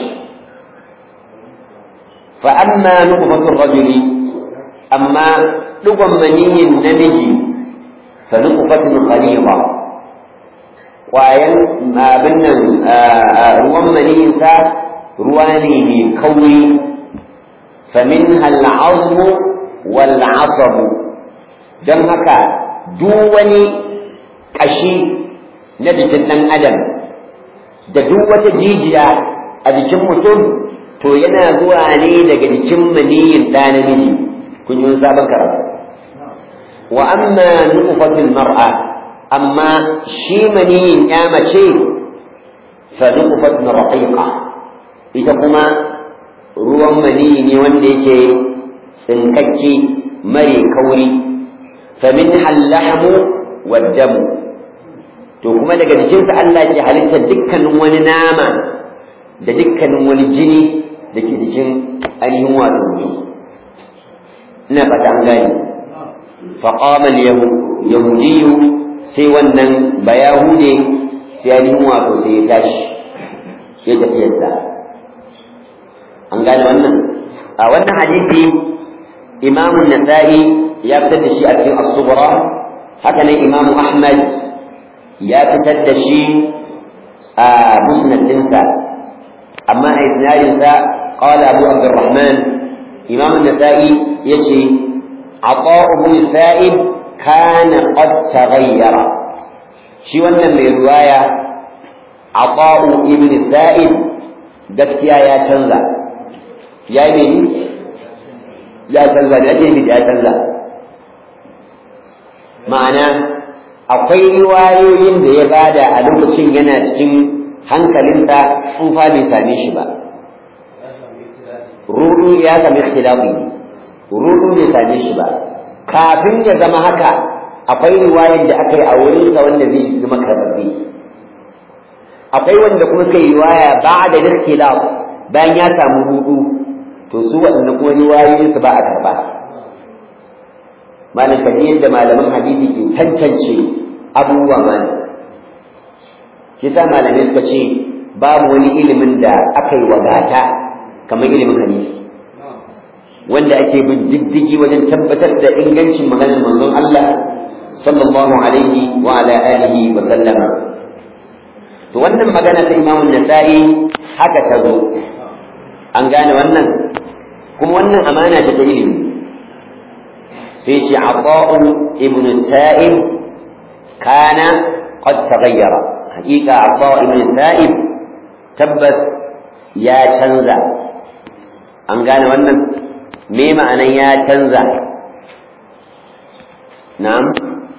فأما نطفة الرجل أما لقم مني النمج فنطفة خليظة وأين ما بنا روان مني رواني كوي فمنها العظم والعصب don haka duk wani ƙashi na jikin ɗan adam da duk wata jijiya a jikin mutum to yana zuwa ne daga jikin maniyin ɗa namiji kun yi sabon karatu wa amma nutfatul mar'a amma shi maniyin ya mace fa nutfatun raqiqa ita kuma ruwan maniyi ne wanda yake tsinkakke mare kauri fa min hallahmu waddamu to kuma daga jikinsa Allah ke halitta dukkanin wani nama da dukkanin wani jini da ke jikin ainihin wato mutum ina fata an gane faƙamal yahudiyu sai wannan bayahude sai ainihin wato sai ya tashi ya tafiyarsa an gane wannan a wannan hadisi imamun nasa'i ya fitar da shi a cikin as-subra haka nan imamu ahmad ya fitar da shi a musnadinsa amma a isnadinsa قال أبو عبد الرحمن إمام النسائي يجي عطاء بن السائب كان قد تغير shi wannan mai ruwaya Ata'u ibn Sa'id gaskiya ya canza ya yi ya canza da ake ya canza ma'ana akwai riwayoyin da ya bada a lokacin yana cikin hankalinsa tsufa bai same shi ba rudu ya sami ikhtilafi rudu bai same shi ba kafin ya zama haka akwai riwayar da aka yi a wurinsa wanda zai zama karɓaɓɓe akwai wanda kuma suka yi riwaya ba da ikhtilaf bayan ya samu rudu to su waɗanda kuma riwayoyin su ba a karɓa malam kaji yadda malaman hadisi ke tantance abubuwa malam shi sa malamai suka ce babu wani ilimin da aka yi wadata kamar ilimin hadisi wanda ake bin diddigi wajen tabbatar da ingancin maganar manzon Allah sallallahu alaihi wa ala alihi wa sallama to wannan magana ta Imam Nasa'i haka ta zo an gane wannan kuma wannan amana ta ilimi sai ce Ata'u ibn Sa'ib kana qad taghayyara hakika Ata'u ibn Sa'ib tabbas ya canza an gane wannan me ma'anan ya canza na'am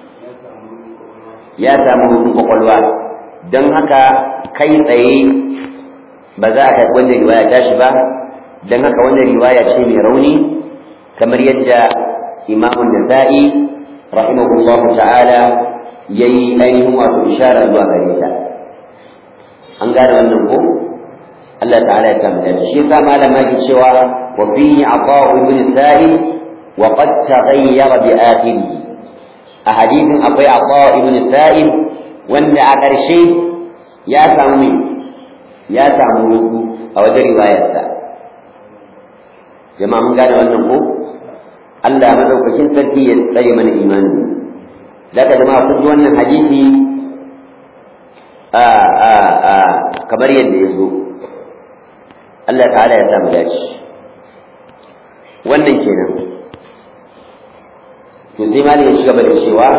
ya samu hutun kwakwalwa don haka kai tsaye ba za a karɓi wannan riwaya tashi ba don haka wannan riwaya ce mai rauni kamar yadda imamun nasa'i rahimahullah ta'ala ya yi ainihin wato ishara zuwa gare ta an gane wannan ko Allah ta'ala ya samu dace shi yasa malam yake cewa wa fihi ata'u ibn sa'id wa qad taghayyara bi akhirih a hadithin akwai ata'u ibn sa'id wanda a ƙarshe ya samu ya samu ruku a wajen riwayarsa jama'a mun gane wannan ko Allah madaukakin sarki ya tsare mana imani daga jama'a kun ji wannan hadisi a a a kamar yadda ya zo Allah ta'ala ya samu dace wannan kenan to sai mali ya shiga da cewa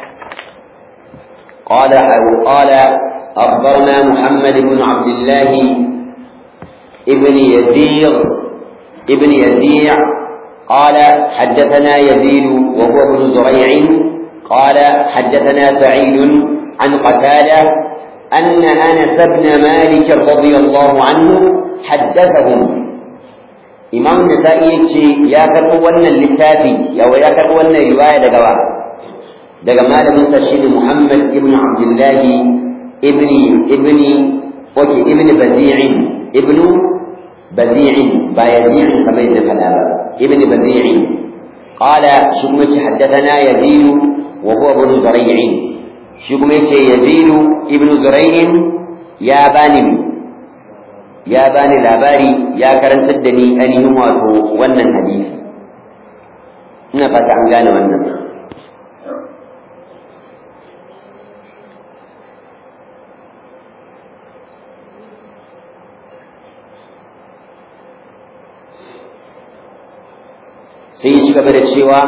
قال قال أخبرنا محمد بن عبد الله ابن يزيغ ابن يزيع قال حدثنا يزيد وهو ابن زريع قال حدثنا سعيد عن قتادة أن أنس بن مالك رضي الله عنه حدثهم إمام النسائي يا كربونا اللتافي يا ويا كربونا رواية دقوا daga malamin sa shine Muhammad ibn Abdullah ibn ibn wake ibn Bazi'in ibn Bazi'in ba Yazid kamar yadda fada ba ibn Bazi'in qala shi kuma ce haddathana Yazid wa huwa ibn Zuray'in shi kuma yace Yazid ibn Zuray'in ya bani ya bani labari ya karantar da ni ainihin wato wannan hadisi ina fata an gane wannan sai ya ci gaba da cewa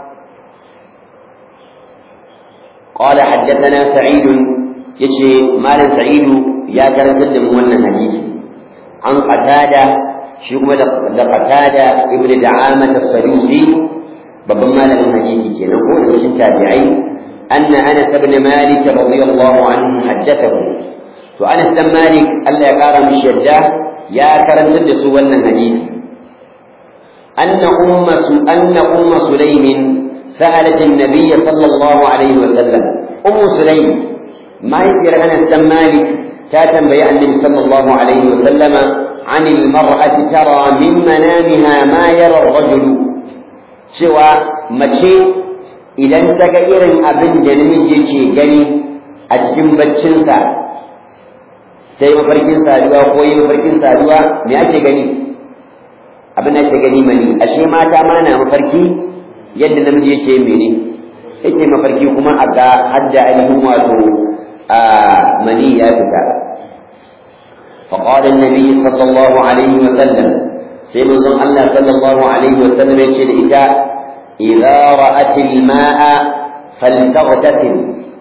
قال حدثنا سعيد يشي مال سعيد يا كرنت من wannan hadisi an qatada shi kuma da qatada ibnu da'amah as-sadusi babban malamin hadisi kenan ko da cikin tabi'ai anna anas ibn malik radiyallahu anhu haddathahu to anas dan malik Allah ya kara mishi yadda ya karantar da su wannan hadisi أن أم أن أم سليم سألت النبي صلى الله عليه وسلم أم سليم ما يقدر أنا مالك كاتم بيان النبي صلى الله عليه وسلم عن المرأة ترى من منامها ما يرى الرجل سوى مشي إذا انت إيرن أبن جنمي gani a cikin baccinsa sai mafarkin saduwa ko yi mafarkin saduwa me ake gani abin da ke gani mani ashe mata ma na mafarki yadda namiji yake mene yake mafarki kuma a ga hadda ainihin wato a mani ya fita فقال النبي صلى الله عليه وسلم سيدنا الله صلى الله عليه وسلم يقول إذا إذا رأت الماء فلتغتسل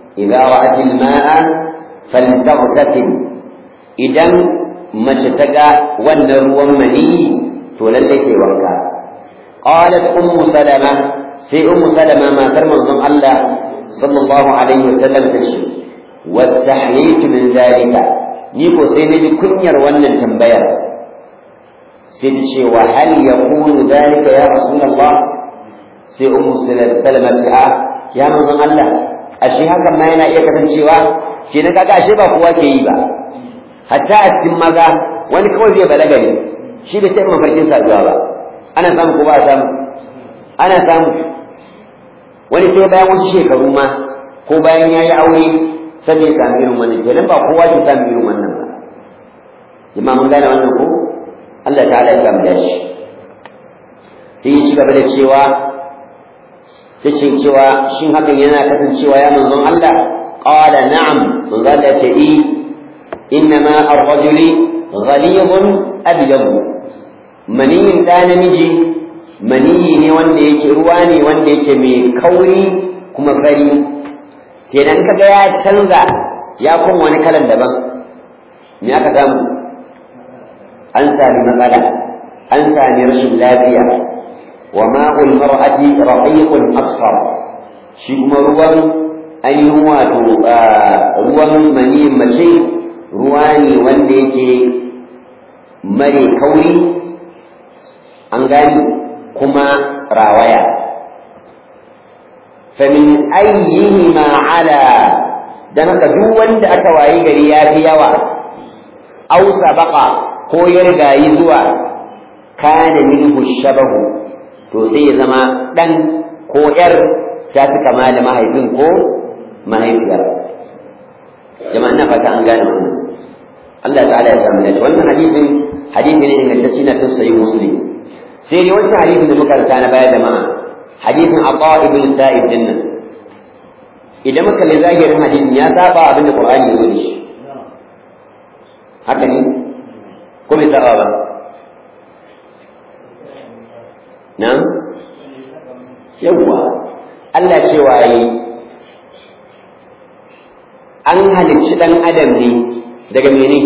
idza ra'at al-ma'a faltaghtasil idan mace ta ga wannan ruwan maniyi to lalle ke wanka qalat ummu salama sai ummu salama matar manzon Allah sallallahu alaihi wasallam ta ce wastahyaytu min zalika ni ko sai naji kunyar wannan tambayar sai ta ce wa hal yakunu zalika ya rasulullah sai ummu salama ta ya manzon Allah ashe hakan ma yana iya kasancewa kenan kaga ashe ba kowa ke yi ba hatta a cikin maza wani kawai zai balaga ne shi bai taɓa mafarkin saduwa ba ana samu ko ba a samu ana samu wani sai bayan wasu shekaru ma ko bayan ya yi aure sai ya samu irin wannan kenan ba kowa ke samu irin wannan ba jama'a mun gane wannan ko Allah ta'ala ya samu dashi sai ya ci gaba da cewa ta ce cewa shin hakan yana kasancewa ya manzon Allah qala na'am manzon Allah ce i innama ar-rajuli ghalidun abyad maniyin da namiji maniyi ne wanda yake ruwa ne wanda yake mai kauri kuma fari kenan kaga ya canza ya kuma wani kalan daban me aka samu an sami matsala an sami rashin lafiya wa ma'ul mar'ati raqiqun asfar shi kuma ruwan ainihin wato ruwan maniyin mace ruwa ne wanda yake mare kauri an gani kuma rawaya famin ayyihi ma ala dan haka duk wanda aka wayi gari ya fi yawa aw sabaqa ko ya rigayi zuwa kana minhu shabahu to sai ya zama dan ko yar ta fi kama da mahaifin ko mahaifiyar jama'a ina fata an gane wannan Allah ta'ala ya samu dace wannan hadisin hadisi ne ingantacce na sun sayi muslim sai ne wancan hadisin da muka ranta na baya jama'a hadisin Abba ibn Sa'id din nan idan muka kalli zahirin hadisin ya saba abin da Qur'ani ya zo da shi haka ne ko bai saba ba nan yawwa Allah cewa yi an halicci ɗan adam ne daga mene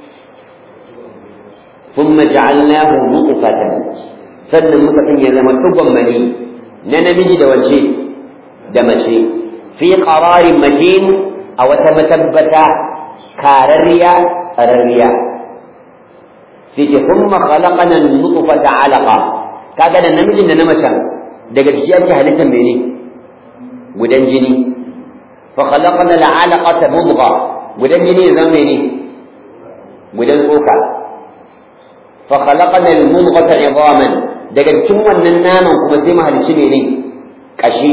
ثم جعلناه نطفة sannan muka sanya zama tugon mani na namiji da wace da mace fi qararin makin a wata matabbata kararriya tsararriya sai ke kuma khalaqana nutfata alaqa kaga da namijin da na macen daga ciki ake halittar mene gudan jini fa khalaqana al'alaqata mudgha gudan jini ya zama mene gudan tsoka fa khalaqana al-mudghata 'idhaman daga cikin wannan naman kuma sai mu halicci mene kashi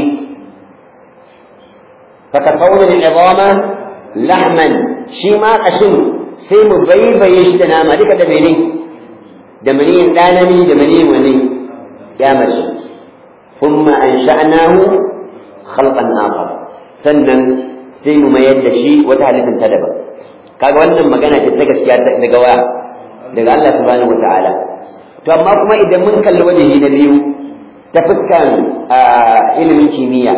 fa tasawwala al-'idhama lahman shi ma kashin sai mu baibaye shi da nama duka da mene da maniyin ɗanami da maniyin wani ya mace kuma an sha'anahu khalqan akhar sannan sai mu mayar da shi wata halittar ta daban kaga wannan magana ce ta gaskiya daga waya daga Allah subhanahu wata'ala to amma kuma idan mun kalli wajehi na biyu ta fuskan ilimin kimiyya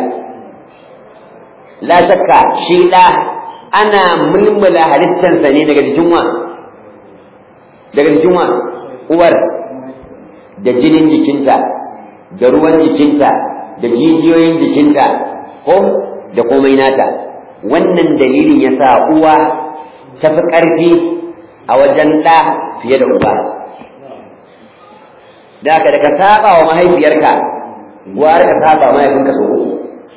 la shakka shi da ana mulmula halittarsa ne daga jikin wa daga jikin wa uwar da jinin jikinta da ruwan jikinta da jijiyoyin jikinta ko da komai nata wannan dalilin ya sa uwa ta fi ƙarfi a wajen ɗa fiye da uba da ka da ka saba wa mahaifiyarka gwara ka saba mahaifinka sau uku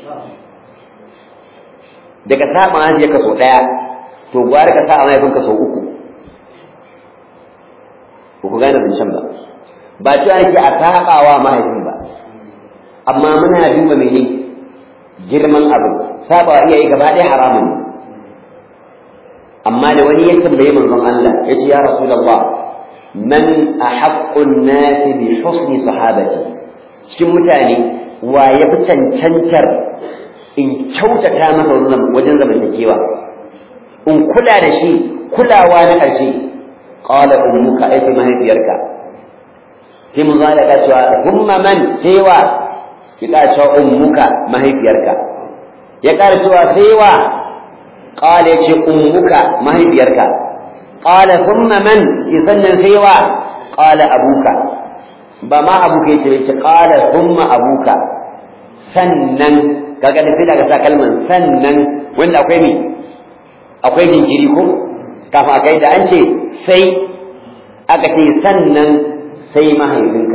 da ka saba mahaifiyarka sau ɗaya to gwara ka saba mahaifinka sau uku ba ku gane zancen ba ba cewa yake a saɓawa mahaifin ba amma muna duba mene girman abu saɓawa iyaye gaba ɗaya haramun ne amma da wani ya tambaye manzon Allah ya ce ya rasulullah man ahaqqun nasi bi husni sahabati cikin mutane wa ya fi cancantar in kyautata masa wajen zamantakewa in kula da shi kulawa na ƙarshe qala ummuka ai sai mahaifiyarka sai mun zala ka cewa humma man sewa ki ka cewa ummuka mahaifiyarka ya ƙara cewa sewa qala yace ummuka mahaifiyarka qala thumma man sannan sai wa qala abuka ba ma abuka yace yace qala thumma abuka sannan kaga da sai daga sa kalman sannan wanda akwai mi akwai jinkiri ko kafin akai da an ce sai aka ce sannan sai mahaifinka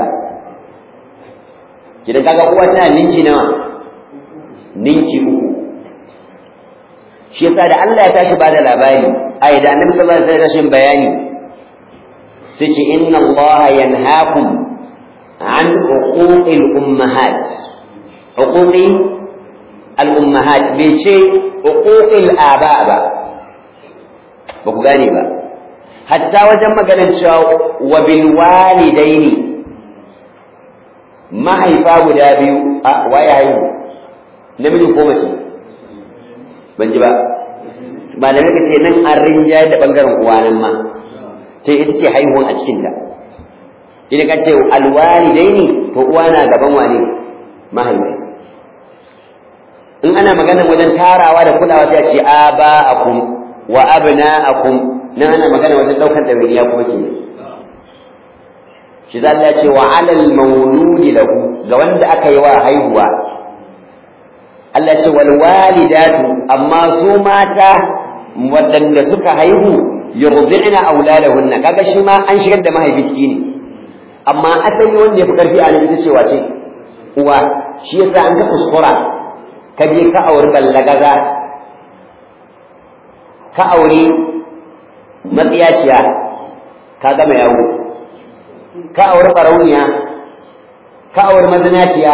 idan kaga uwa tana ninki nawa ninki uku shi yasa da Allah ya tashi bada labari ai da annabi sallallahu alaihi wasallam bayani sai ce inna Allah yanhaakum an uquqil ummahat uquqi al ummahat bai ce uquqil aba ba ba ku gane ba hatta wajen maganar cewa wa bil walidaini mahaifa guda biyu a waye haihu namiji ko mace ban ji ba malamai ka ce nan an rinjaye da bangaren uwa nan ma ta ita ce haihuwan a cikinta idan ka ce alwalidaini to uwa na gaban wane mahaifi in ana magana wajen tarawa da kulawa sai a ce aba'akum wa abna'akum nan ana magana wajen daukar ɗawainiya kuma ke shi za Allah ce wa alal mauludi lahu ga wanda aka yi wa haihuwa Allah ce wal walidatu amma su mata waɗanda suka haihu yurdi'na auladahunna kaga shi ma an shigar da mahaifi ciki ne amma asali wanda ya fi karfi a nan ita ce wace uwa shi yasa an ga kuskura ka je ka auri ballagaza ka auri matsiyaciya ka gama yawo ka auri barauniya ka auri mazinaciya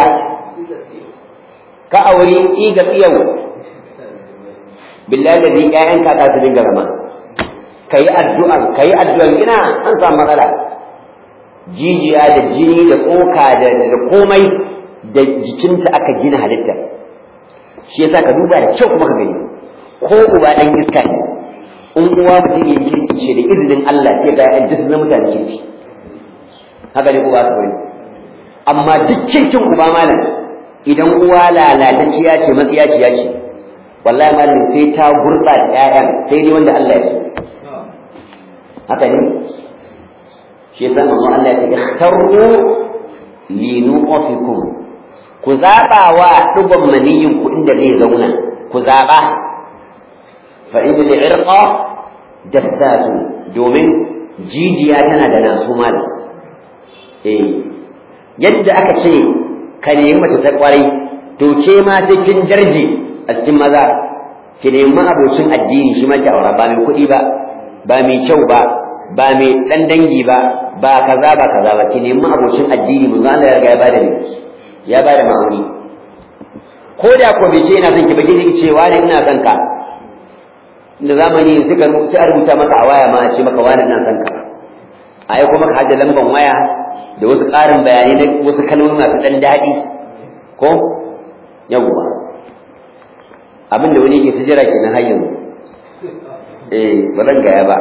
ka auri iga tsiyau billahi da ƴaƴan ka ta dinga zama kayi addu'a kayi addu'a ina an samu matsala jijiya da jini da tsoka da da komai da jikinta aka gina halitta shi yasa ka duba da kyau kuma ka gani ko uba dan iska ne in uwa mutum ya kirki ce da izinin Allah sai ga ƴan jisun na mutane kirki haka ne uba ka bari amma duk kirkin uba malam idan uwa lalatacciya ce matsiyaciya ce wallahi malam sai ta gurɓata ƴaƴan sai dai wanda Allah ya so haka ne shi yasa manzo Allah ya ce ikhtaru li nuqikum ku zaba wa dugon maniyin ku inda zai zauna ku zaba fa in al-irqa dassasu domin jijiya tana da nasu mal eh yadda aka ce ka nemi mace ta kwarai to ke ma sai kin darje a cikin maza ki nemi abocin addini shi ma ki aura ba mai kuɗi ba ba mai kyau ba ba mai dan dangi ba ba kaza ba kaza ba ki nemi abocin addini mun Allah ya riga ya bada ne ya bada ma'auni ko da ko bai ce ina son ki ba ki ce wani ina son ka da zamani suka sai a rubuta maka a waya ma a ce maka wani ina son ka a yi kuma ka hajja lamban waya da wasu ƙarin bayanai na wasu kalmomi masu ɗan daɗi ko yawwa abin da wani ke ta jira kenan har yanzu eh ba zan gaya ba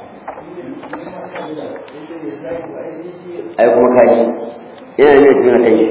ai kuma kaji yana ne tuna kai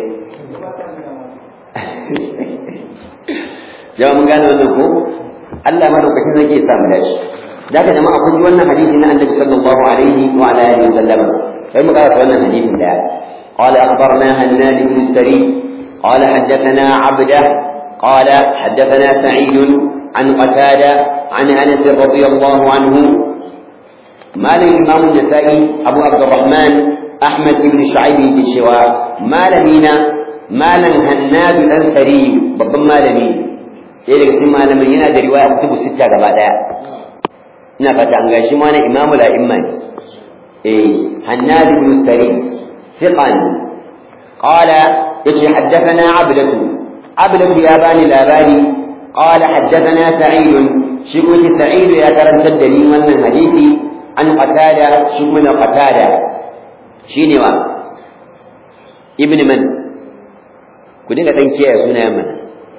jama'a mun gane wannan ko Allah madaukakin zai iya samu dashi da ka jama'a kun ji wannan hadisi na Annabi sallallahu alaihi wa ala alihi wa sallam sai mu karanta wannan hadisin da قال أخبرنا هناد بن السري قال حدثنا عبده قال حدثنا سعيد عن قتادة عن أنس رضي الله عنه مال الإمام النسائي أبو عبد الرحمن أحمد بن شعيب بن شواء مال مينا مالا هناد الأنثري babban malami sai daga cikin malamin yana da riwaya kutubu sita gaba daya ina fata an gashi ma na imamu la'imma ne eh hannad ibn sari thiqan qala yace haddathana abdatu abdatu ya bani labari qala haddathana sa'id shi kuma sa'id ya karantar da ni wannan hadisi an qatada shi kuma qatada shine wa ibn man ku dinga dan kiyaye sunayen mana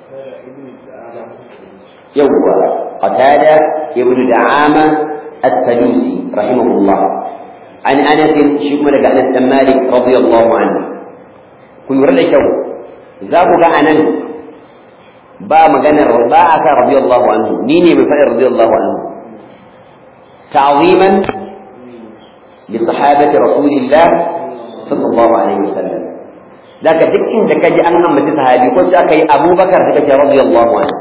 yawwa qatada ibn da'ama as-sadusi rahimahullah an anas shi kuma daga anas dan malik radiyallahu anhu ku lura da kyau za ku ga anan ba maganar ba a kan radiyallahu anhu ni ne mai faɗin radiyallahu anhu ta'ziman li sahabati rasulillah sallallahu alaihi wasallam daga duk inda kaji an ambaci sahabi ko sai aka yi abubakar sai kace radiyallahu anhu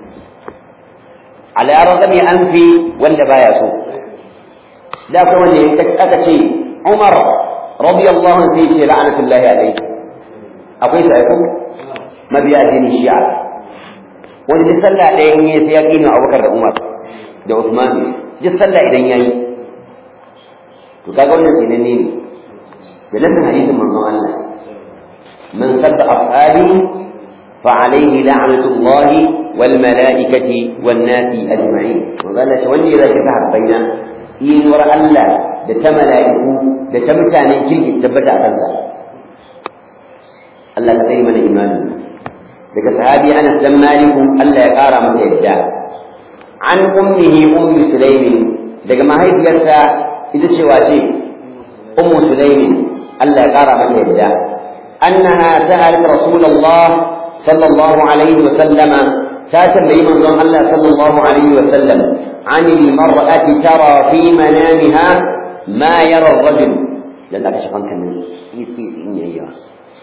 ala ragami anfi wanda baya so da kuma wanda aka ce umar radiyallahu anhu sai ce la'anatullahi alaihi akwai sai ko mabiya addinin shi'a wani duk sallah ɗaya in yi sai ya ƙini abubakar da umar da usman duk sallah idan ya yi to kaga wannan tsinanne ne da nan hadisin manzon Allah man sadda ashabi fa alayhi la'natullah wal malaikati wan nasi ajma'in manzon Allah wanda ya zaki sahabbaina inuwar Allah da ta mala'iku da ta mutanen kirki tabbata a kansa Allah ka tsare mana imanin daga sahabi Anas dan Malik Allah ya kara masa yadda an ummihi ummi Sulaimi daga mahaifiyarsa ita ce wace ummu Sulaimi Allah ya kara mata yadda annaha sa'alat Rasulullah sallallahu alaihi wa sallama ta tambayi manzon Allah sallallahu alaihi wa sallam عن المرأة ترى في منامها ما يرى الرجل لأن أكشف عنك من يسير إني أيها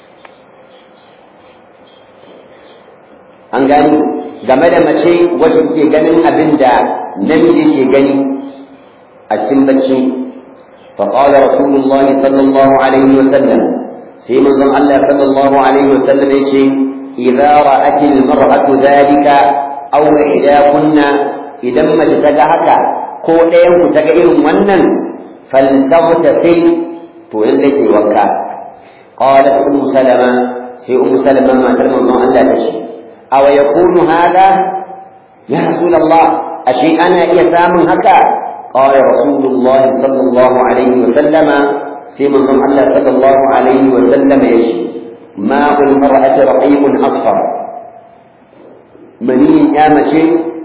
an gani game da mace wacce ke ganin abin da namiji ke gani a cikin bacci فقال رسول الله صلى الله عليه وسلم سيما الله صلى الله عليه وسلم يشي إذا رأت المرأة ذلك أو إحداكن إذا ما تتجهك كودين تجئر ونن فلتغتسل تولك وكا قالت أم سلمة سي أم سلمة ما تلمى الله تشي أو يكون هذا يا رسول الله أشي أنا إيسام هكا قال رسول الله صلى الله عليه وسلم سيما الله صلى الله عليه وسلم يشي ماء المرأة رقيق أصفر مني يا مشي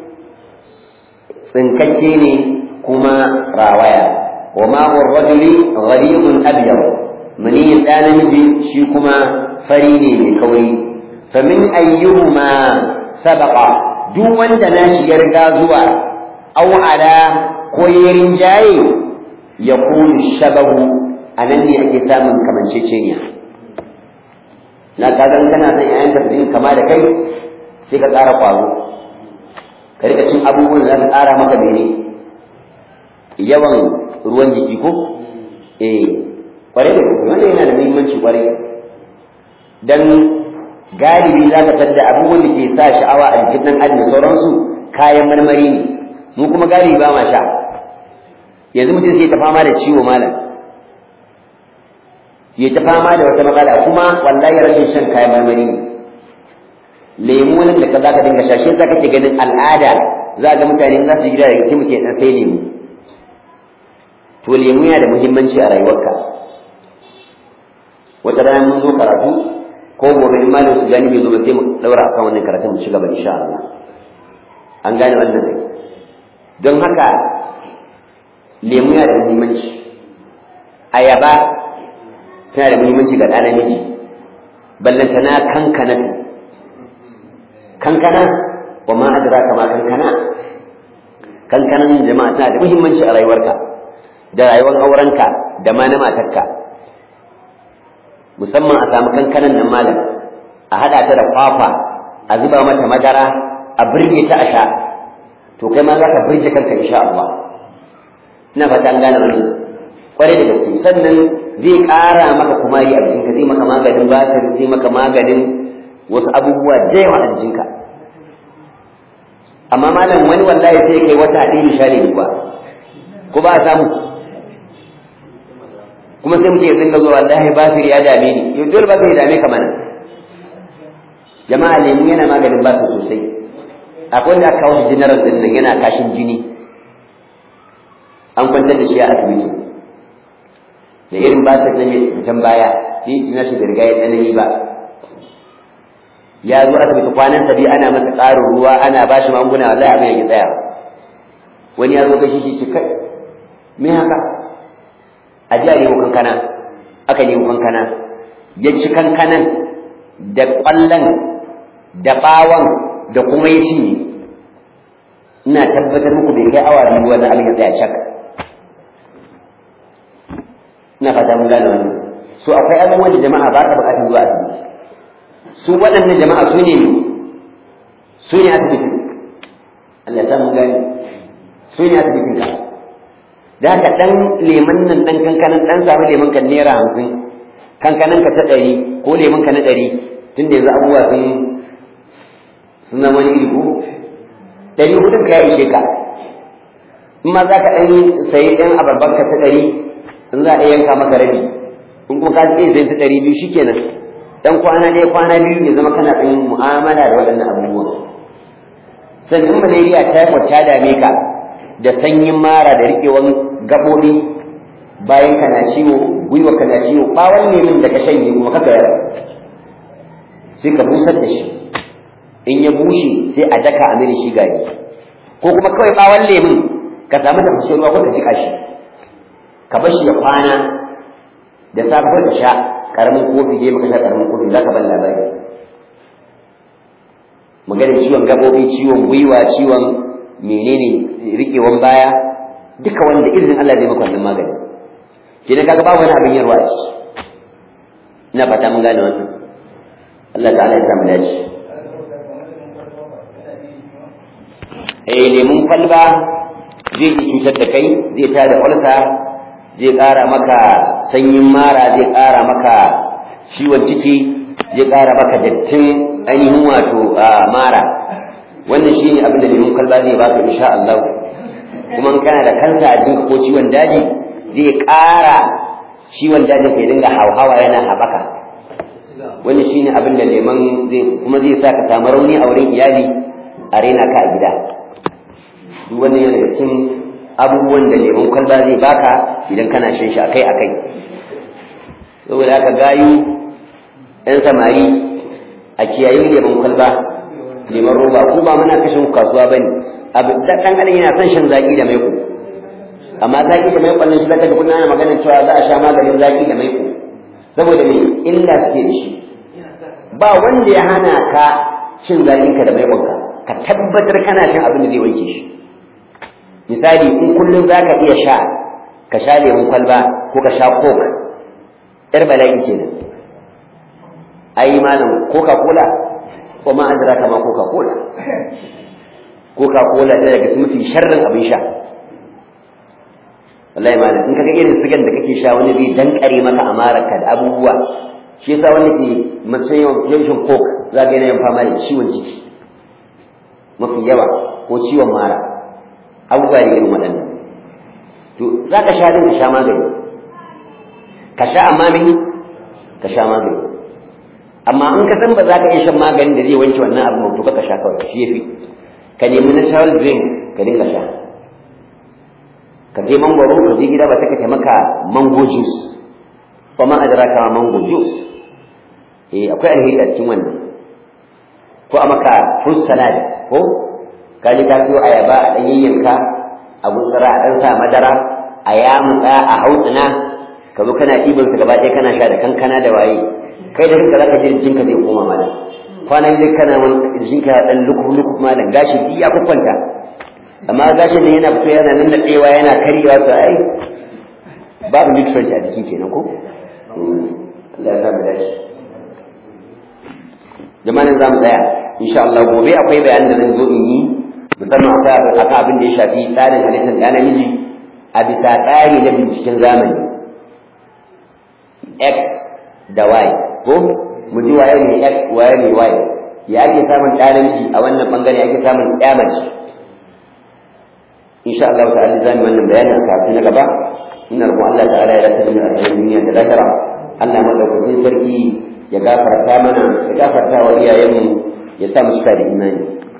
سنكتيني كما راويا وماء الرجل غليظ أبيض مني الآن مجي شيكما فريني بكوي فمن أيهما سبق duk wanda nashi ya riga zuwa aw ala ko yarin jaye ya kunu shabahu anan ne ake samun kamanceceniya na kagan kana son yayan ka din kama da kai sai ka ƙara kwazo ka rika cin abubuwan da za ka ƙara maka mene yawan ruwan jiki ko eh kwarai da gaske wanda yana da muhimmanci kwarai dan galibi za ka tadda abubuwan da ke sa sha'awa a jikin ɗan adam da sauransu kayan marmari ne mu kuma galibi ba ma sha yanzu mutum sai ta fama da ciwo malam ya ta fama da wata matsala kuma wallahi rashin shan kayan marmari ne lemu wani da ka za ka dinga sha shi yasa kake ganin al'ada za ga mutane za su gida daga muke dan sai lemu to lemu yana da muhimmanci a rayuwarka wata rana mun zo karatu ko gobe in malam su gani bai zo ba sai mu daura akan wannan karatun mu ci gaba insha Allah an gane wannan ne don haka lemu yana da muhimmanci ayaba tana da muhimmanci ga ɗan namiji ballantana kankana kankana wa ma adraka ma kankana kankanan jama'a tana da muhimmanci a rayuwarka da rayuwar aurenka da ma na matarka musamman a samu kankanan nan malam a haɗa ta da kwakwa a zuba mata madara a birge ta a sha to kai ma za ka birge kanka insha Allah ina fata an gane wannan kwarai da gaske sannan zai ƙara maka kumari a jikinka zai maka maganin batir zai maka maganin wasu abubuwa da yawa a jikinka amma malam wani wallahi sai kai wata ɗaya misali ba ko ba a samu kuma sai muke dinga zuwa wallahi basir ya dame ni yau dole basir ya dame ka mana jama'a lemu yana maganin basir sosai akwai wanda aka kawo shi general din nan yana kashin jini an kwantar da shi a asibiti da irin basir na mai can baya shi na shi da riga ya tsanani ba ya zo asibiti kwanan sa biyu ana masa ƙarin ruwa ana ba shi magunguna wallahi abin ya tsaya wani ya zo gashi shi ce kai me haka a ji a nemo kankana aka nemo kankana ya ci kankanan da ƙwallon da ɓawon da kuma ya cinye ina tabbatar muku bai kai awa biyu wani abin ya tsaya cak ina fata mun gane wannan so akwai abubuwan da jama'a ba ka buƙatar zuwa asibiti su waɗannan jama'a su ne su ne asibitin Allah ya mun gane su ne asibitin ka da haka ɗan leman nan ɗan kankanan ɗan samu leman kan naira hamsin kankanan ka ta ɗari ko leman ka na ɗari tun da yanzu abubuwa sun sun zama wani iri ko ɗari hudun ka ya ishe ka in ma za ka ɗan sayi ɗan abarbar ka ta ɗari in za a yanka maka rabi in kuma ka iya sayan ta ɗari biyu shikenan dan kwana ɗaya kwana biyu ya zama kana ɗan mu'amala da waɗannan abubuwan sannan malaria typhoid ta dame ka da sanyin mara da riƙewan gaɓoɓi bayan kana ciwo gwiwa kana ciwo ɓawon lemun da ka shanye kuma ka gayar sai ka busar da shi in ya bushe sai a daka a mini shi gari ko kuma kawai ɓawon lemun ka samu tafashin ruwa ko ka jiƙa shi ka bar shi ya kwana da safe ka sha karamin kofi dai maka sha karamin kofi za ka ban labari maganin ciwon gabobi ciwon gwiwa ciwon menene rikewan baya duka wanda izinin Allah zai maka wannan magani kina kaga babu wani abin yarwa a ciki ina fata mun gane wannan Allah ta'ala ya samu dace eh lemun kwalba zai yi cutar da kai zai tada ulsa zai ƙara maka sanyin mara zai ƙara maka ciwon ciki zai ƙara maka dattin ainihin wato mara wannan shine abin da lemun kwalba zai baka insha Allah kuma in kana da kansa a jinka ko ciwon daji zai ƙara ciwon dajin ka dinga hauhawa yana haɓaka wannan shine abin da leman zai kuma zai sa ka samu rauni a wurin iyali a rena ka a gida duk wannan yana daga cikin abubuwan da lemon kwalba zai baka idan kana shan shi akai akai saboda haka gayu ɗan samari a kiyayi lemon kwalba lemon roba ko ba muna kashin kasuwa bane abu da ɗan adam yana son shan zaki da maiko amma zaki da maiko nan shi zaka ga kuna maganar cewa za a sha maganin zaki da maiko saboda me illa suke da shi ba wanda ya hana ka shin zakinka da maikonka ka tabbatar kana shan abin da zai wanke shi misali in kullum za ka iya sha ka sha lemun kwalba ko ka sha coke yar bala'i kenan ai malam coca cola ko ma an jira kama coca cola coca cola ta daga mafi sharrin abin sha wallahi malam in kaga irin sigan da kake sha wani zai dankare maka amararka da abubuwa shi yasa wani ke matsayin yawan coke za ga yana yin fama da ciwon ciki mafi yawa ko ciwon mara abubuwa ne irin waɗannan to za ka sha din ka sha magani ka sha amma me ka sha magani amma in ka san ba za ka iya shan maganin da zai wanke wannan abu to ka sha kawai shi yafi ka nemi natural drink ka dinga sha ka je mangwaro ka je gida ba ta ka maka mango juice ko ma adraka mango juice eh akwai alheri a cikin wannan ko a maka fruit salad ko ka ji ka siyo ayaba a ɗan yayyanka a gutsura a ɗan sa madara a yamutsa a hautsina ka zo kana ɗiban su gaba ɗaya kana sha da kankana da waye kai da kanka zaka ji jinka zai koma malam kwanan zai kana wani jinka ya ɗan lukuf lukuf malam gashi duk ya kwakwanta amma gashin nan yana fito yana nan daɗewa yana karyewa to ai babu nutrient a jikin kenan ko Allah ya samu dace jama'an za mu tsaya insha Allah gobe akwai bayanin da zan zo in yi musamman akwai akan abin da ya shafi tsarin halittar ɗa namiji a bisa tsari na binciken zamani x da y ko mu ji waye ne x waye ne y ya ake samun ɗa namiji a wannan bangare ake samun ɗa mace insha Allah ta'ala zamu wannan bayanin kafin na gaba ina roƙon Allah ta'ala ya rasa mu a duniya da lahira Allah madaukakin sarki ya gafarta mana ya gafarta wa iyayenmu ya sa mu cika da imani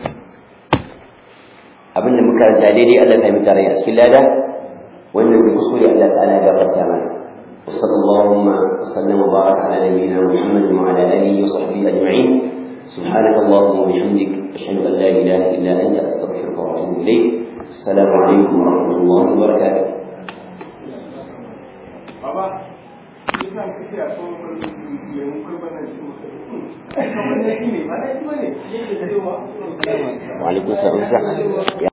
abinda muka ranta daidai Allah ta yi tare a cikin lada wannan da kuskure Allah ta'ala ya gafarta mana وصلى اللهم وسلم وبارك على نبينا محمد وعلى اله وصحبه اجمعين سبحانك اللهم وبحمدك اشهد ان لا اله الا انت استغفرك واتوب اليك السلام عليكم ورحمه الله وبركاته wa alaikum salam